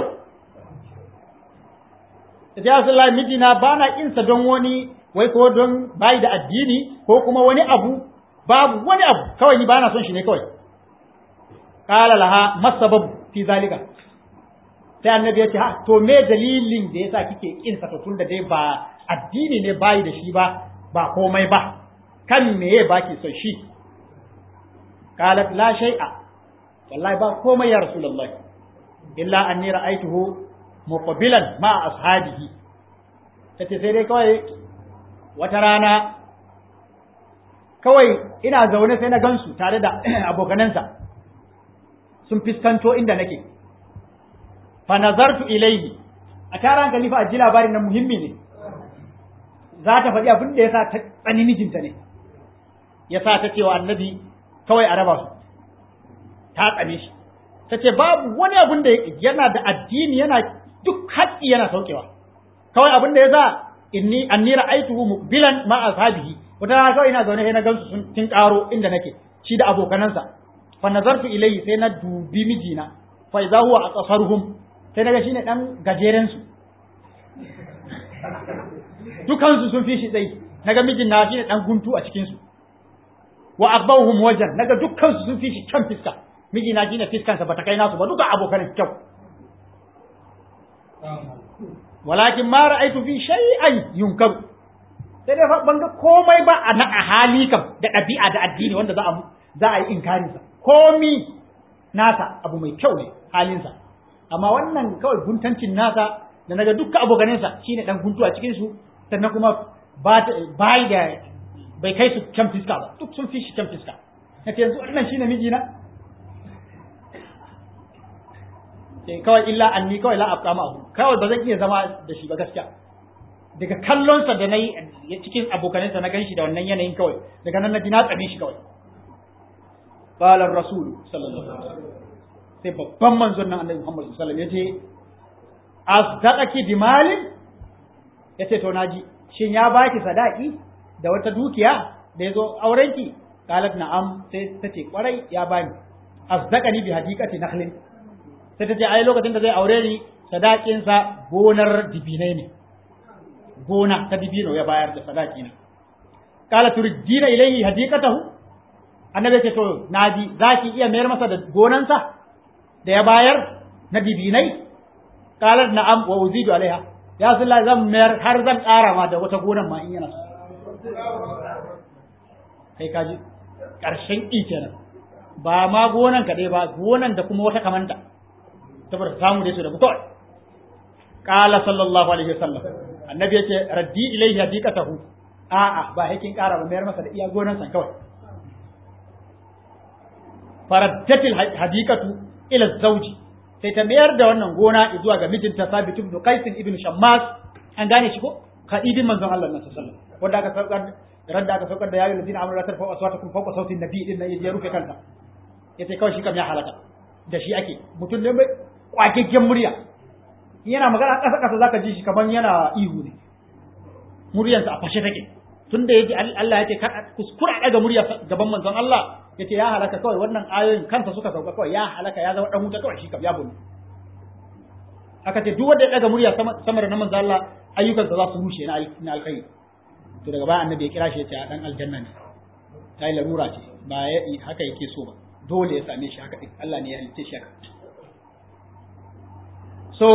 ya Rasulullah mijina ba na insa don wani wai ko don bai da addini ko kuma wani abu babu wani abu kawai ni ba na son shi ne kawai qala laha masabab fi zalika sai annabi ya ce ha to me dalilin da yasa kike kin sa to tunda dai ba addini ne bai da shi ba ba komai ba kan meye baki son shi qalat la shay'a wallahi ba komai ya rasulullah illa anni ra'aytuhu muqbilan ma ashabihi tace sai dai kawai wata rana kawai ina zaune sai na gansu tare da abokanansa sun fiskanto inda nake fa nazartu ilayhi a tara hankali fa a ji labarin nan muhimmi ne za ta faɗi abin da ya sa ta tsani mijinta ne ya sa ta cewa annabi kawai a raba su ta tsane shi ta ce babu wani abin da yana da addini yana duk haƙƙi yana saukewa kawai abin da ya sa inni anni ra'aytuhu muqbilan ma ashabihi wata rana kawai ina zaune sai na gansu sun kin karo inda nake shi da abokanansa fa nazartu ilayhi sai na dubi mijina fa idza huwa aqsaruhum sai naga shine dan gajeren su dukansu sun fi shi tsayi naga mijin na shine dan guntu a cikin su wa abbahum wajan naga dukkansu sun fi shi kyan fiska mijina shine fiskansa bata kai nasu ba duka abokan kyau walakin ma ra'aytu fi shay'an yunkar sai dai ban ga komai ba a na hali kam da ɗabi'a da addini wanda za a za a yi inkarin sa komi nasa abu mai kyau ne halinsa amma wannan kawai guntancin nasa da naga dukkan abokanansa shine dan guntu a cikin su sannan kuma ba bai da bai kai su kyan fiska ba duk sun fi shi kyan fiska nace yanzu wannan shine mijina sai kawai illa anni kawai la abqa ma'ahu kawai ba zan iya zama da shi ba gaskiya daga kallonsa da nayi cikin abokanansa na ganshi da wannan yanayin kawai daga nan na ji na tsane shi kawai qala ar-rasul sallallahu alaihi wasallam sai babban manzon nan annabi Muhammad sallallahu alaihi wasallam yace asdaqaki bi malin yace to naji shin ya baki sadaki da wata dukiya da yazo aurenki qalat na'am sai tace kwarai ya bani asdaqani bi hadiqati nakhlin sai tace ai lokacin da zai aure ni sadakin sa gonar dibinai ne gona ta dibino ya bayar da sadaki na qala turijina ilayhi hadiqatahu annabi ce to naji zaki iya mayar masa da gonansa da ya bayar na dibinai qalat na'am wa uzidu alaiha ya sallah zan mayar har zan ƙara ma da wata gonan ma in yana so kai kaji ƙarshen ƙi kenan ba ma gonan kaɗai ba gonan da kuma wata kamanta saboda samu da su da kawai qala sallallahu alaihi wasallam annabi yace raddi ilaihi hadiqatahu a'a ba hakin ƙara ba mayar masa da iya gonan san kawai faraddatil hadiqatu ila zawji sai ta mayar da wannan gona zuwa ga mijinta Sabit ibn Qais ibn Shammas an gane shi ko kadidin manzon Allah sallallahu alaihi wasallam wanda aka saukar ran da aka saukar da yayin ladina amara tarfa aswatakum fawqa sautin nabi din nan ya rufe kanta yace kawai shi kam ya halaka da shi ake mutum ne mai kwakeken murya yana magana kasa kasa zaka ji shi kaman yana ihu ne muryarsa a fashe take tunda yaji Allah yace kar kuskura daga murya gaban manzon Allah yace ya halaka kawai wannan ayoyin kansa suka sauka kawai ya halaka ya zama dan wuta kawai shi kam ya bunu aka ce duk wanda ya daga murya sama da na manzon Allah ayyukansa za su rushe na alkhairi to daga baya annabi ya kira shi ya ce dan aljanna ne ta yi larura ce ba haka yake so ba dole ya same shi haka Allah ne ya halitta shi haka so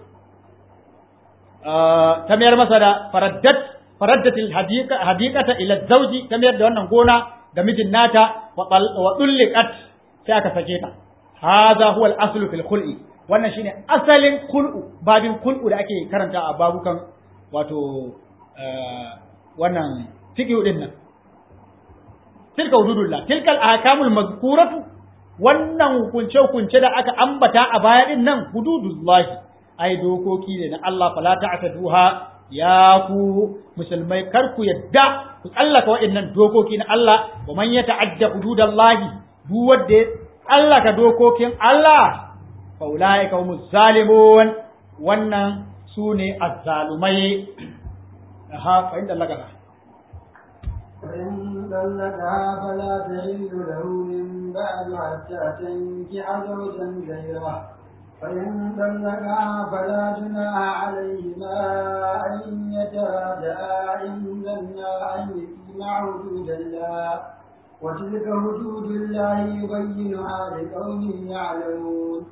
ta mayar masa da faraddat faraddatil hadiqa hadiqata ila zawji ta mayar da wannan gona ga mijin nata wa dulliqat sai aka sake ta hadha huwa al-aslu fil khul'i wannan shine asalin khul'u babin khul'u da ake karanta a babukan wato wannan fiqhu din nan tilka hududullah tilkal ahkamul mazkuratu wannan hukunce hukunce da aka ambata a baya din nan hududullah ai dokoki ne na Allah fala ta'taduha ya ku musulmai kar ku yadda ku tsallaka waɗannan dokoki na Allah wa man yata'adda hududallahi duk wanda ya tsallaka dokokin Allah fa ulaika humuz zalimun wannan sune azzalumai aha fa inda Allah فإن طلقها فلا تحل له من بعد حتى تنكح زوجا غيره فإن طلقها فلا جناح عليهما أن يتراجعا إن ظنا أن يقيما حدود الله وتلك حدود الله يبينها لقوم يعلمون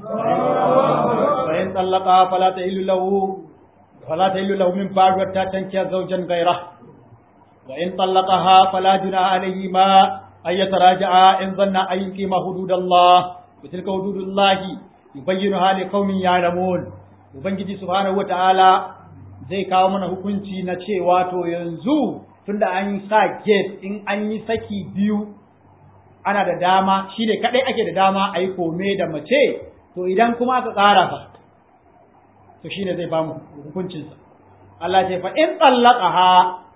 فإن طلقها فلا تحل له فلا تحل له من بعد حتى تنكح زوجا غيره وإن طلقها فلا جناح عليهما أن يتراجعا إن ظن أن يقيما حدود الله وتلك حدود الله يبينها لقوم يعلمون ubangiji subhanahu wataala zai kawo mana hukunci na cewa to yanzu tunda an sa gate in an yi saki biyu ana da dama shi ne kadai ake da dama a yi kome da mace to idan kuma aka tsara fa to shine zai bamu hukuncinsa Allah ce fa in tsallaqaha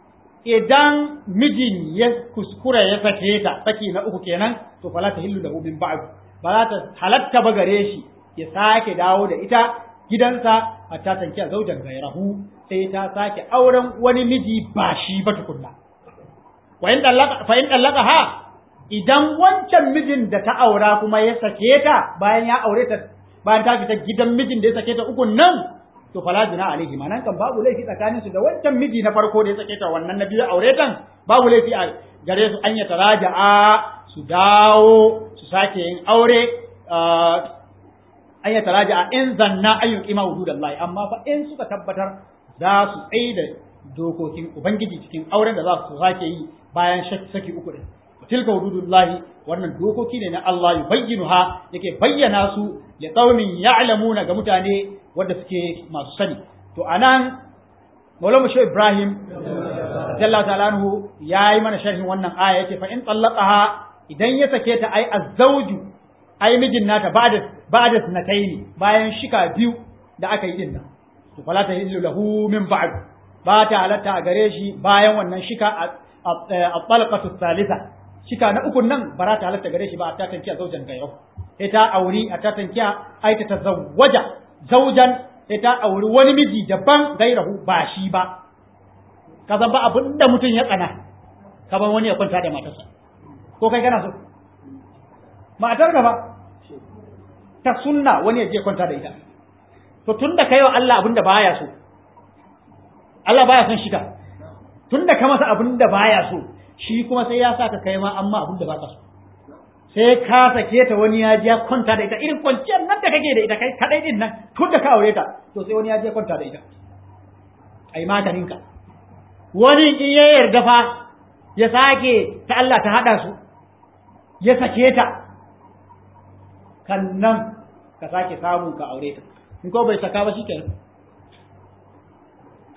idan mijin ya kuskura ya sake ta saki na uku kenan to fala ta hillu lahu min ba'd ba za ta halatta ba gare shi ya sake dawo da ita gidansa hatta tanki a zaujan gairahu sai ta sake auren wani miji ba shi ba tukunna wa in dallaka fa in dallaka ha idan wancan mijin da ta aura kuma ya sake ta bayan ya aure ta bayan ta fita gidan mijin da ya sake ta ukun nan to fala juna alaihi ma nan kan babu laifi tsakanin su da wancan miji na farko da ya sake ta wannan na biyu aure tan babu laifi a gare su an ya taraja'a su dawo su sake yin aure an ya taraja'a in zanna an yuqima hududallahi amma fa in suka tabbatar za su tsaye da dokokin ubangiji cikin auren da za su sake yi bayan saki uku din tilka hududullahi wannan dokoki ne na Allah yubayyinuha yake bayyana su li qaumin ya'lamuna ga mutane wanda suke masu sani to anan Maulana Shehu Ibrahim Jalla ta'ala anhu yayi mana sharhin wannan aya yake fa in tallaqaha idan ya sake ta ai azzauju ai mijin nata ba'da ba'da sanataini bayan shika biyu da aka yi din nan to fala ta hillu lahu min ba'd ba ta halatta a gare shi bayan wannan shika a talqatu thalitha shika na ukun nan ba ta halatta gare shi ba ta tankiya zaujan gairo sai ta auri a ta tankiya ai ta tazawwaja zaujan sai ta auri wani miji daban gairahu ba shi ba ka san ba abin da mutum ya tsana ka ban wani ya kwanta da matarsa ko kai kana so matar ka ba ta sunna wani ya je kwanta da ita to tunda kai wa Allah abin da baya so Allah baya son shiga tunda ka masa abin da baya so shi kuma sai ya saka kai ma amma abin da baka so sai ka sake ta wani ya je kwanta da ita irin kwanciyar nan da kake da ita kai kadai din nan tun da ka aure ta to sai wani ya je kwanta da ita ai maganin ka wani in ya yarda fa ya sake ta Allah ta hada su ya sake ta kan nan ka sake samu ka aure ta in ko bai saka ba shikenan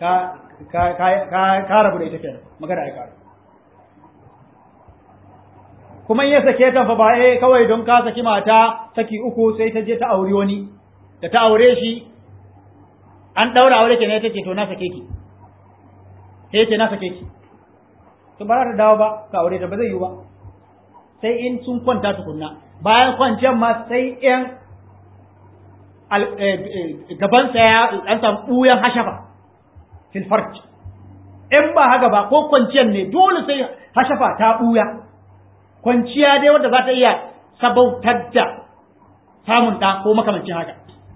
ka ka ka ka rabu da ita kenan magana ai karu kuma in ya sake ta fa ba eh kawai don ka saki mata saki uku sai ta je ta aure wani da ta aure shi an daura aure kenan ta ce to na sake ki sai ce na sake ki to ba za ta dawo ba ka aure ta ba zai yi ba sai in sun kwanta tukunna bayan kwanciyar ma sai in gabansa ya an samu ɓuyan hashafa fil farj in ba haka ba ko kwanciyar ne dole sai hashafa ta ɓuya kwanciya dai wadda za ta iya sabautar da samun ɗa ko makamancin haka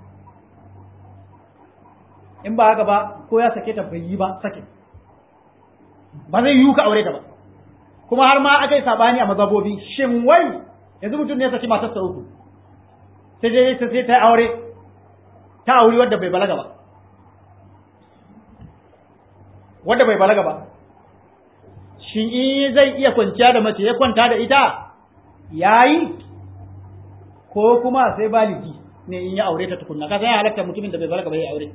in ba haka ba ko ya sake ta bai yi ba sake ba zai yiwu ka aure ta ba kuma har ma aka yi sabani a mazabobi shin wai yanzu mutum ne ya saki matarsa uku sai dai sai ta aure ta auri wadda bai balaga ba wadda bai balaga ba shin in zai iya kwanciya da mace ya kwanta da ita yayi ko kuma sai baligi ne in ya aure ta tukunna ka san ya halatta mutumin da bai balaga ba ya aure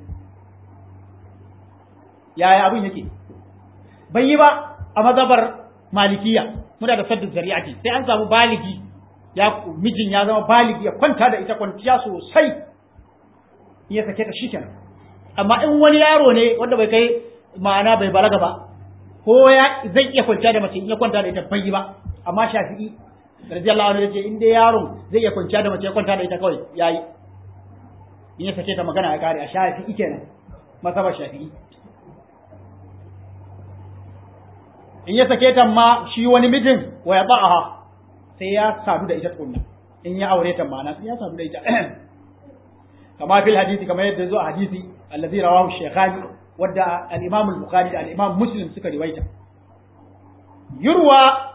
yaya abin yake bai yi ba a mazabar malikiya muna da saddu zari'ati sai an samu baligi ya mijin ya zama baligi ya kwanta da ita kwanciya sosai ya sake ta shikenan amma in wani yaro ne wanda bai kai ma'ana bai balaga ba ko ya zai iya kwanciya da mace in ya kwanta da ita bai yi ba amma shafi'i radiyallahu anhu yace in dai yaron zai iya kwanciya da mace ya kwanta da ita kawai yayi in ya sake ta magana ya kare a shafi'i kenan masabar shafi'i in ya sake ta ma shi wani mijin wa ya ba'aha sai ya sadu da ita tukunna in ya aure ta ma'ana sai ya sadu da ita kama fil hadisi kamar yadda zo a hadisi allazi rawahu shaykhani wadda al-imam al-bukhari da al-imam muslim suka riwaita yurwa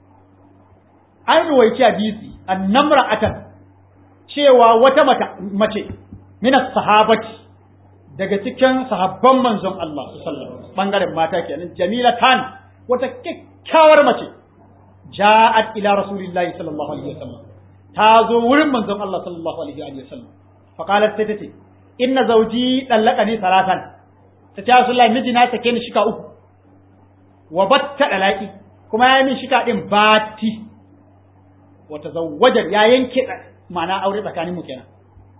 an ruwaici hadisi annamra'atan cewa wata mace min sahabati daga cikin sahabban manzon Allah sallallahu alaihi wasallam bangaren mata kenan jamilatan wata kyakkyawar mace ja'at ila rasulillahi sallallahu alaihi wasallam ta zo wurin manzon Allah sallallahu alaihi wasallam fa qalat sai tace inna zawji dallaqani salatan ta ce rasulullahi miji na sake ni shika uku wa batta dalaki kuma ya min shika din bati wa tazawwaja ya yanke ma'ana aure tsakanin mu kenan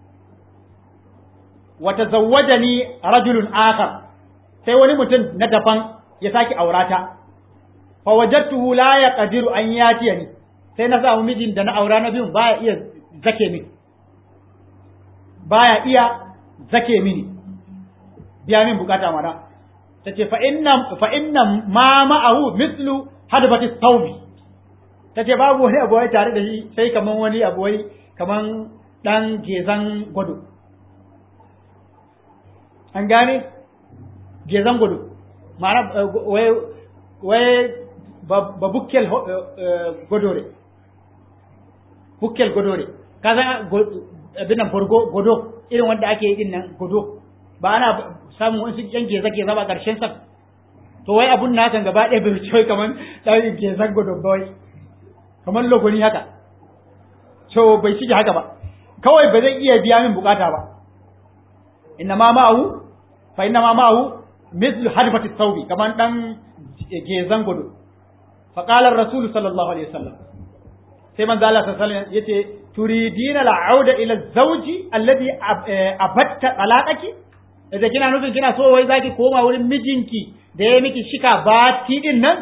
wa tazawwajani rajulun akhar sai wani mutum na daban ya saki aurata fa wajadtuhu la yaqdiru an yatiyani sai na samu mijin da na aura na biyun baya iya zake mini baya iya zake mini biya min bukata mana tace fa inna fa inna ma ma'ahu mithlu hadbati thawbi tace babu wani abu wai tare da shi sai kaman wani abu wai kaman dan gezan gwado an gane gezan gwado ma'ana wai wai ba bukkel godore bukkel godore ka san abin nan borgo godo irin wanda ake yi din nan godo ba ana samun wasu yan geza geza ba karshen sa to wai abun na kan gaba ɗaya bai wuce kaman ɗan gezan godo ba wai kaman logoni haka to bai shige haka ba kawai ba zai iya biya min bukata ba inna ma ma'ahu fa inna ma ma'ahu mithlu hadfati thawbi kaman dan gezan godo faƙalar rasul sallallahu alaihi wasallam sai manzo Allah sallallahu alaihi wasallam yace turidina al'auda ila zawji alladhi abatta talaqaki idan kina nufin kina so wai zaki koma wurin mijinki da ya miki shika bati din nan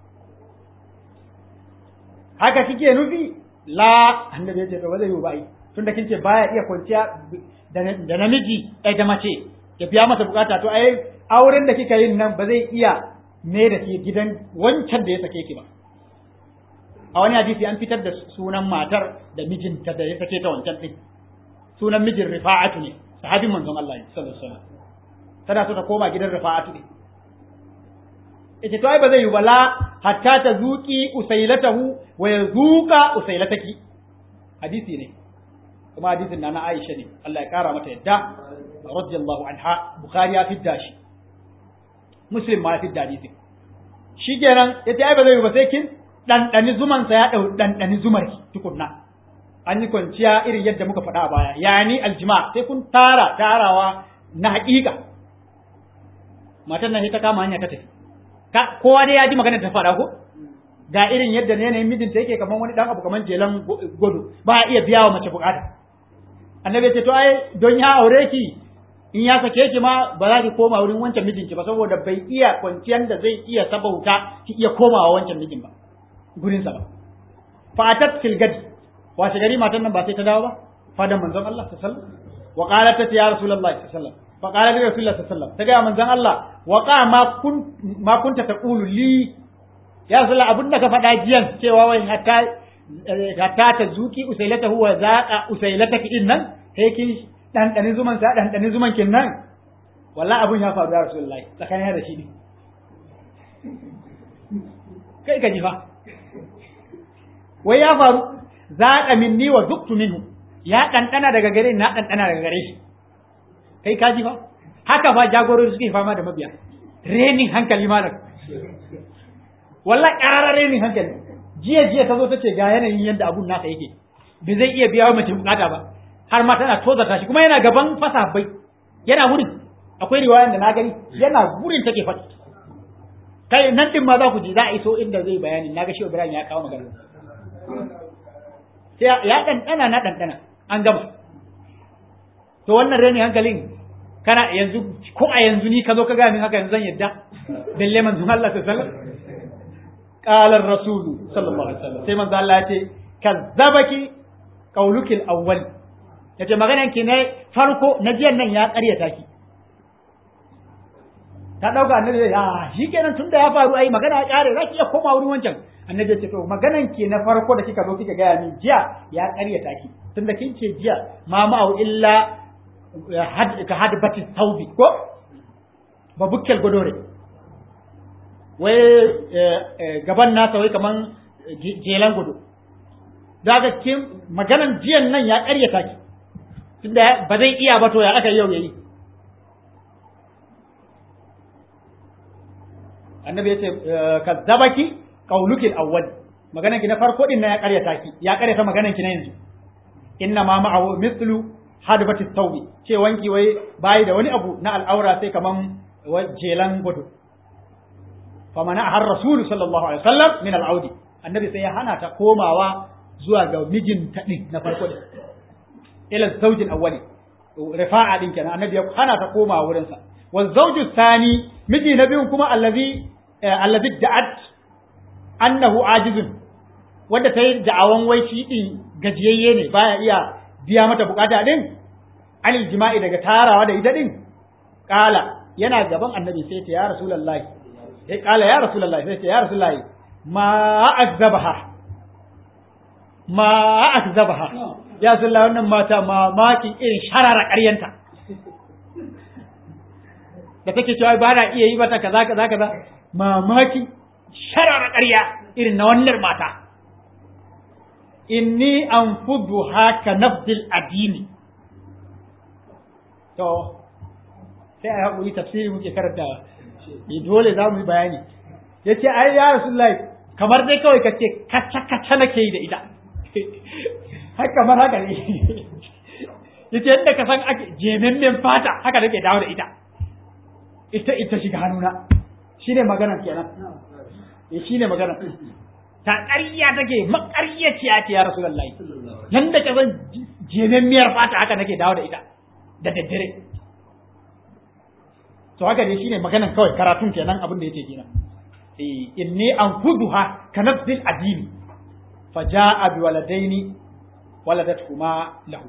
haka kike nufi la annabi yace to ba zai yi ba ai tunda kin ce baya iya kwanciya da namiji ai da mace ya biya mata bukata to ai auren da kika yin nan ba zai iya me da ke gidan wancan da ya sake ki ba a wani hadisi an fitar da sunan matar da mijinta da ya sake ta wancan din sunan mijin rifa'atu ne sahabin manzon Allah sallallahu alaihi wasallam tana so ta koma gidan rifa'atu ne ita to ai ba zai yi bala hatta ta zuki usailatahu wa yazuka usailataki hadisi ne kuma hadisin na na Aisha ne Allah ya kara mata yadda radiyallahu anha bukhari ya fidda shi muslim ma fi hadisi shi kenan ya ce ai ba zai ba sai kin ɗanɗani zumansa ya ɗau ɗanɗani zumar tukunna an yi kwanciya irin yadda muka faɗa a baya yani aljima sai kun tara tarawa na haƙiƙa matan nan ta kama hanya ta tafi kowa dai ya ji magana ta faɗa ko ga irin yadda ne yanayin mijinta yake kamar wani dan abu kamar jelan gudu ba a iya biya wa mace bukata annabi ya ce to ai don ya aure ki in ya sake ki ma ba za ki koma wurin wancan mijinki ba saboda bai iya kwanciyar da zai iya sabauta ki iya komawa wancan mijin ba gurin sa ba fatat fil gadi washe gari matan nan ba sai ta dawo ba fadan manzon Allah sallallahu alaihi wasallam wa qalat ta ya rasulullahi sallallahu alaihi wasallam fa qala li rasulullahi sallallahu alaihi wasallam ta ga manzon Allah wa qa ma kun ma kunta taqulu li ya rasulullah abin da ka faɗa jiyan cewa wai hatta hatta ta zuki usailatahu wa zaqa usailataki din nan sai kin ɗanɗanin zuman sa ɗanɗanin zuman kin nan wallahi abun ya faru ya rasulullahi tsakanin da shi ne kai ka ji fa wai ya faru zaqa minni wa zuktu minhu ya ɗanɗana daga gare na ɗanɗana daga gare shi kai ka ji fa haka fa jagorori suke fama da mabiya renin hankali malam wallahi ƙararar renin hankali jiya jiya ta zo ta ce ga yanayin yadda abun nasa yake bai zai iya biya wa mace bukata ba har ma tana tozarta shi kuma yana gaban fasa bai yana wurin akwai riwayan da na gani yana wurin take faɗi kai nan din ma za ku ji za a iso inda zai bayani na ga shi Ibrahim ya kawo magana sai ya ɗanɗana na ɗanɗana an gama to wannan reni hankalin kana yanzu ko a yanzu ni ka zo ka gaya min haka yanzu zan yadda balle manzon Allah sallallahu alaihi wasallam qala ar-rasul sallallahu alaihi wasallam sai manzo Allah ya ce kazzabaki qaulukil awwal yace maganan ki ne farko na jiyan nan ya ƙaryata ki ta dauka annabi ya shikenan tunda ya faru ai magana ya kare zaki iya koma wurin wancan annabi ya ce to maganan ki na farko da kika zo kika gaya min jiya ya ƙaryata ki tunda kin ce jiya ma ma'u illa ka hadbati taubi ko ba bukkel godore wai gaban nasa wai kaman jelan gudu daga kin maganan jiyan nan ya ƙaryata ki tunda ba zai iya ba to ya aka yau yayi annabi ya ce kazzabaki qauluki al-awwal maganan ki na farko din na ya ƙaryata ki ya ƙaryata maganan ki na yanzu inna ma ma'ahu mithlu hadbati tawbi ce wanki wai bai da wani abu na al'aura sai kaman jelan gudu famana har rasul sallallahu alaihi wasallam min al'audi annabi sai ya hana ta komawa zuwa ga mijinta din na farko din ila zawjin awwali rifa'a din kenan annabi ya hana ta komawa wurin sa wa zawju thani miji na biyun kuma allazi allazi da'at annahu ajizun wanda ta yi da'awan wai shi din gajiyayye ne baya iya biya mata bukata din anil jima'i daga tarawa da ita din kala yana gaban annabi sai ta ya rasulullahi sai kala ya rasulullahi sai ta ya rasulullahi ma akzabaha ma akzabaha ya sallah wannan mata mamakin irin sharara ƙaryanta da take cewa ba na iya yi mata kaza kaza kaza mamaki sharara ƙarya irin na wannan mata inni anfudu haka nafdil adini to sai a haƙuri tafsiri muke karantawa dole za mu yi bayani ya ce ai ya rasulullahi kamar dai kawai ka ce kaca kaca nake yi da ita har kamar haka ne ya ce yadda ka san ake jememmen fata haka nake dawo da ita ita ita shiga hannuna shi ne maganar kenan shi ne maganar ta ƙarya take maƙaryaciya ce ya rasulullahi yanda ka san jememmiyar fata haka nake dawo da ita da daddare to haka ne shine maganan kawai karatun kenan abin da yake kenan eh inni anfuduha ka nafsil adini faja'a bi waladaini waladatkuma lahu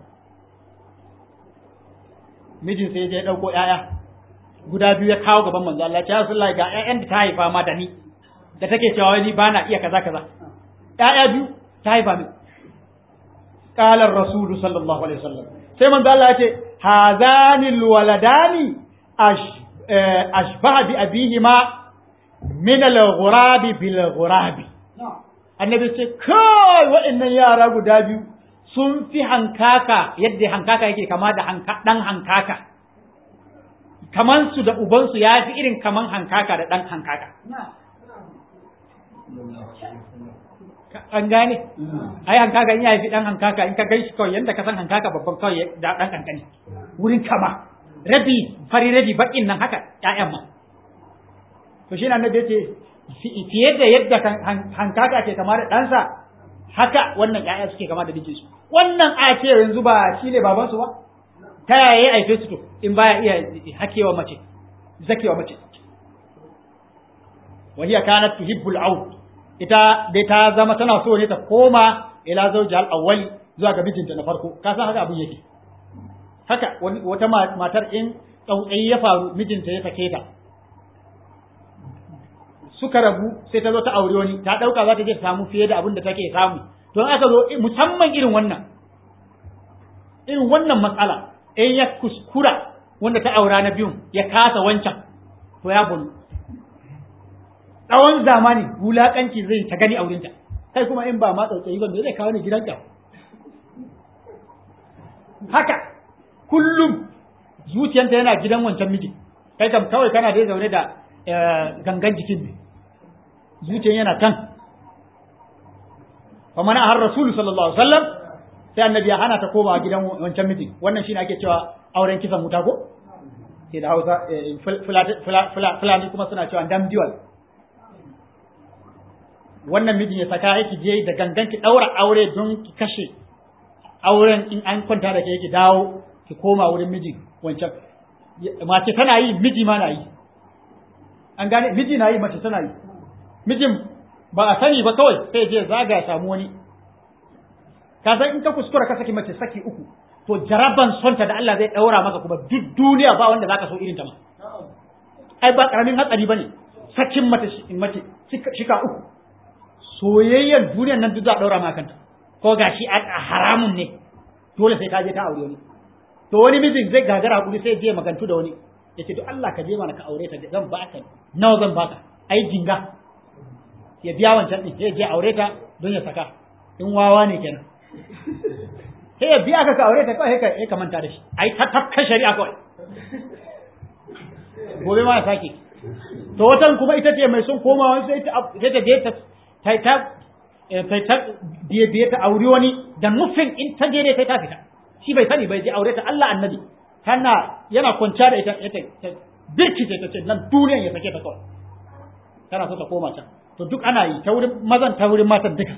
mijin sai ya dauko yaya guda biyu ya kawo gaban manzo Allah ya Rasulullahi ga ƴaƴan da ta haifa ma da ni da take cewa ni ba na iya kaza kaza ƴaƴa biyu ta haifa min qala ar-rasul sallallahu alaihi wasallam sai manzo Allah ya ce hazanil waladani ash ashbaha bi abihima min al-ghurabi bil ghurabi annabi ce kai wa'annan yara guda biyu sun fi hankaka yadda hankaka yake kama da dan hankaka kaman su da ubansu ya fi irin kaman hankaka da dan hankaka an gane ai hankaka in ya fi dan hankaka in ka gaishi kawai yanda ka san hankaka babban kawai da dan kankani wurin kama rabi fari rabi bakin nan haka ƴaƴan ma to shi annabi yace fiye da yadda hankaka ke kama da ɗansa haka wannan ƴaƴa suke kama da mijinsu wannan a ce yanzu ba shi ne babansu ba ta yaya ya aife su to in baya iya hakewa mace zakewa mace wa hiya kanat tuhibbul aud ita dai ta zama tana so ne ta koma ila zawji al awwali zuwa ga mijinta na farko ka san haka abin yake haka wata matar in tsautsayi ya faru mijinta ya sake ta suka rabu sai ta zo ta aure wani ta dauka za ta je ta samu fiye da abin da take samu don aka zo musamman irin wannan irin wannan matsala in ya kuskura wanda ta aura na biyun ya kasa wancan to ya bulu tsawon zamani wulakanci zai ta gani aurinta kai kuma in ba ma tsautsayi ba me zai kawo ni gidanka haka kullum zuciyanta yana gidan wancan miji kai kam kawai kana dai zaune da gangan jikin ne zuciyan yana kan fa mana har rasulu sallallahu alaihi wasallam sai annabi ya hana ta koma gidan wancan miji wannan shine ake cewa auren kisan wuta ko sai da Hausa fulani kuma suna cewa dam dual wannan mijin ya saka yake je da gangan ki daura aure don ki kashe auren in an kwanta da ke yake dawo ki koma wurin miji wancan mace tana yi miji ma na yi an gane miji na yi mace tana yi mijin ba a sani ba kawai sai je zaga ya samu wani ka san in ka kuskura ka saki mace saki uku to jaraban sonta da Allah zai daura maka kuma duk duniya ba wanda zaka so irin ta ma ai ba karamin hatsari bane sakin mace mace shika uku soyayyar duniyar nan duk za a daura maka kanta ko gashi a haramun ne dole sai ka je ta aure wani to wani mijin zai gagara hakuri sai je magantu da wani yace to Allah ka je mana ka aure ta zan baka nawa zan baka ai jinga ya biya wancan din sai je aure ta don ya saka in wawa ne kenan sai ya biya ka ka aure ta kawai sai ka manta da shi ai ta tafka shari'a kawai gobe ma ya sake to watan kuma ita ce mai son komawa sai ta sai ta je ta ta ta sai ta biye biye ta aure wani da nufin in ta je ne sai ta fita shi bai sani bai je aure ta Allah annabi tana yana kwanciya da ita ita birkice ta ce nan duniyan ya sake ta kawai tana so ta koma can to duk ana yi ta wurin mazan ta wurin matan duka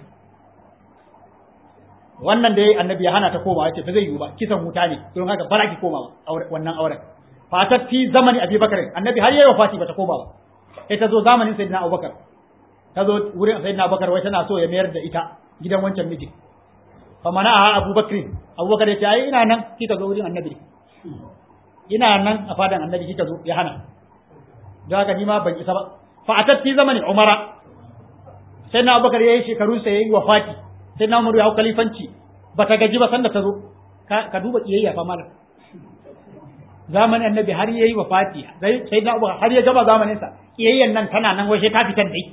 wannan da yayi annabi ya hana ta koma yace ba zai yiwu ba kisan wuta ne don haka bara ki koma wannan auren fatat fi zamani Abi Bakar annabi har yayi wafati bata koma ba sai ta zo zamanin Sayyidina Abubakar ta zo wurin Sayyidina Abubakar wai tana so ya mayar da ita gidan wancan miji fa mana a Abu Bakr Abubakar ya ce ai ina nan kika zo wurin annabi ina nan a fadan annabi kika zo ya hana don haka ni ma ban isa ba fa atat fi zamanin Umara Sayyidina Abubakar yayi shekarun sa yayi wafati sai na umaru ya hau kalifanci ba ta gaji ba sanda ta zo ka duba kiyayya fa malam zamanin annabi har yayi wafati sai na umaru har ya gaba zamanin sa kiyayyan nan tana nan wai sai ta fitar dai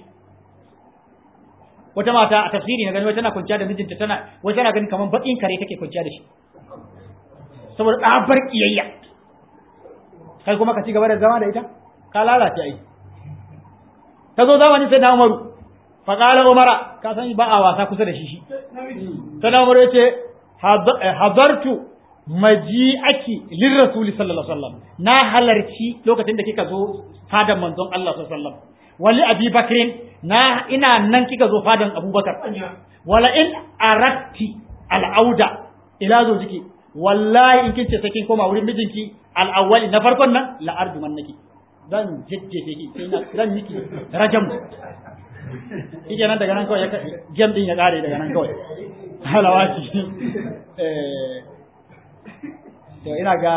wata mata a tafsiri na gani wai tana kwanciya da mijinta tana wai tana ganin kamar bakin kare take kwanciya da shi saboda tsabar kiyayya kai kuma ka ci gaba da zama da ita ka lalace ai ta zo zamanin sai na umaru faƙala umara ka san ba a wasa kusa da shi shi sana umar ya ce hadartu maji aki lin rasuli sallallahu alaihi wasallam na halarci lokacin da kika zo fadan manzon Allah sallallahu alaihi wasallam wali abi bakrin na ina nan kika zo fadan abubakar wala in aratti al'auda ila zo jiki wallahi in kin ce sai kin koma wurin mijinki al'awwali na farkon nan la arjuman naki zan jejjefe ki sai na zan miki rajam shi nan daga nan kawai gem din ya kare daga nan kawai halawaci to ina ga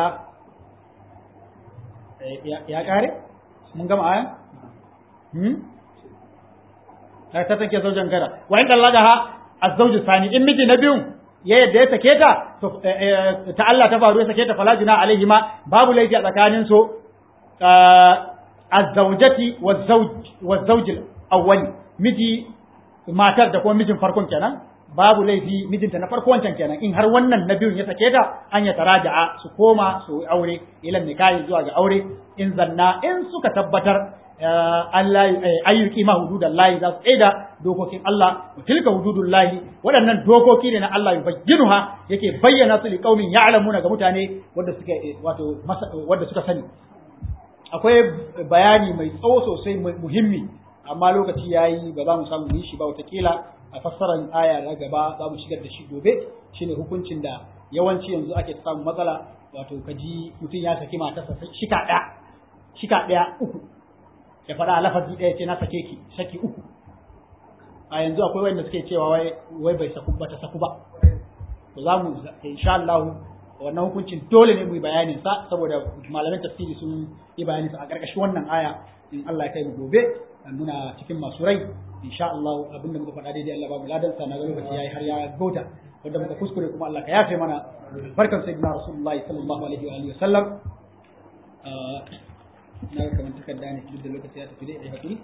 ya kare mun gama aya hmm ta ta take zaujan gara wa inda Allah ha azzauju sani in miji na biyun ya yadda ya sake ta to ta Allah ta faru ya sake ta fala juna alaihi ma babu laifi a tsakanin su azzawjati wazzauj awwali miji matar da kuma mijin farkon kenan babu laifi mijinta na farko wancan kenan in har wannan na biyun ya sake ta an ya taraja'a su koma su aure ilan nikahi zuwa ga aure in zanna in suka tabbatar Allah ayyuki ma hududan lahi za su tsaida dokokin Allah wa tilka hududun lahi waɗannan dokoki ne na Allah ya bayyinuha yake bayyana su li qaumin ya'lamuna ga mutane wanda suka wato wanda suka sani akwai bayani mai tsawo sosai muhimmi amma lokaci yayi ba za mu samu yi shi ba watakila a fassarar aya na gaba za mu shigar da shi gobe shine hukuncin da yawanci yanzu ake samun matsala wato kaji mutum ya saki matarsa shika ɗaya shika ɗaya uku ya faɗa a lafazi ɗaya ce na sake ki saki uku a yanzu akwai wanda suke cewa wai wai bai saku ba ta saku ba to za mu insha Allah wannan hukuncin dole ne mu yi bayanin sa saboda malaman tafsiri sun yi bayanin sa a ƙarƙashin wannan aya in Allah ya kai mu gobe muna cikin masu rai insha Allah abinda muka faɗa daidai Allah ba mu ladan sa na ga lokaci yayi har ya gauta wanda muka kuskure kuma Allah ka yafe mana barkan sayyidina rasulullahi sallallahu alaihi wa alihi wasallam na ga kamar takarda ne duk da lokaci ya tafi dai ai hakuri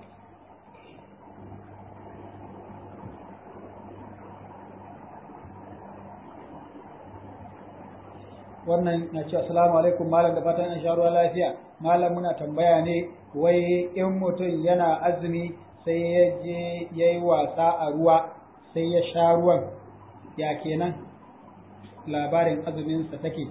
wannan na ce assalamu alaikum malam da fatan an sha ruwa lafiya malam muna tambaya ne wai in mutum yana azumi sai ya je ya yi wasa a ruwa sai ya sha ruwan ya kenan labarin azuminsa take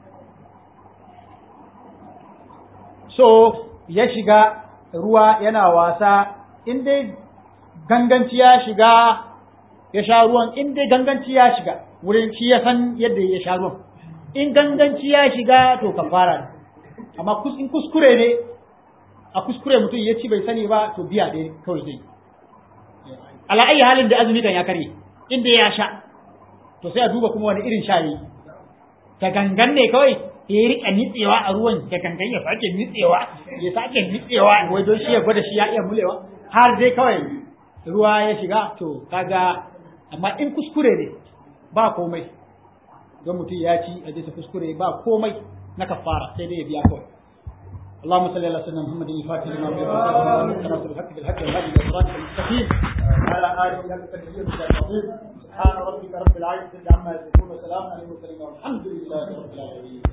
so ya shiga ruwa yana wasa in dai ganganci ya shiga ya sha ruwan in dai ganganci ya shiga wurin shi ya san yadda ya sha ruwan in ganganci ya shiga to kafara ne amma in kuskure ne a kuskure mutum ya ci bai sani ba to biya dai kawai zai ala ayi halin da azumi kan ya karye inda ya sha to sai a duba kuma wani irin sha yi ta gangan ne kawai ya rika nitsewa a ruwan ta gangan ya sake nitsewa ya sake nitsewa wai don shi ya gwada shi ya iya mulewa har dai kawai ruwa ya shiga to kaga amma in kuskure ne ba komai don mutum ya ci a ta kuskure ba komai na kafara sai dai ya biya kawai اللهم صل على سيدنا محمد الفاتح لما أغلق والخاتم بالحق بالحق والهادي إلى صراطك المستقيم وعلى آله حق تدبير العظيم سبحان ربك رب العزة عما يصفون وسلام على المرسلين والحمد لله رب العالمين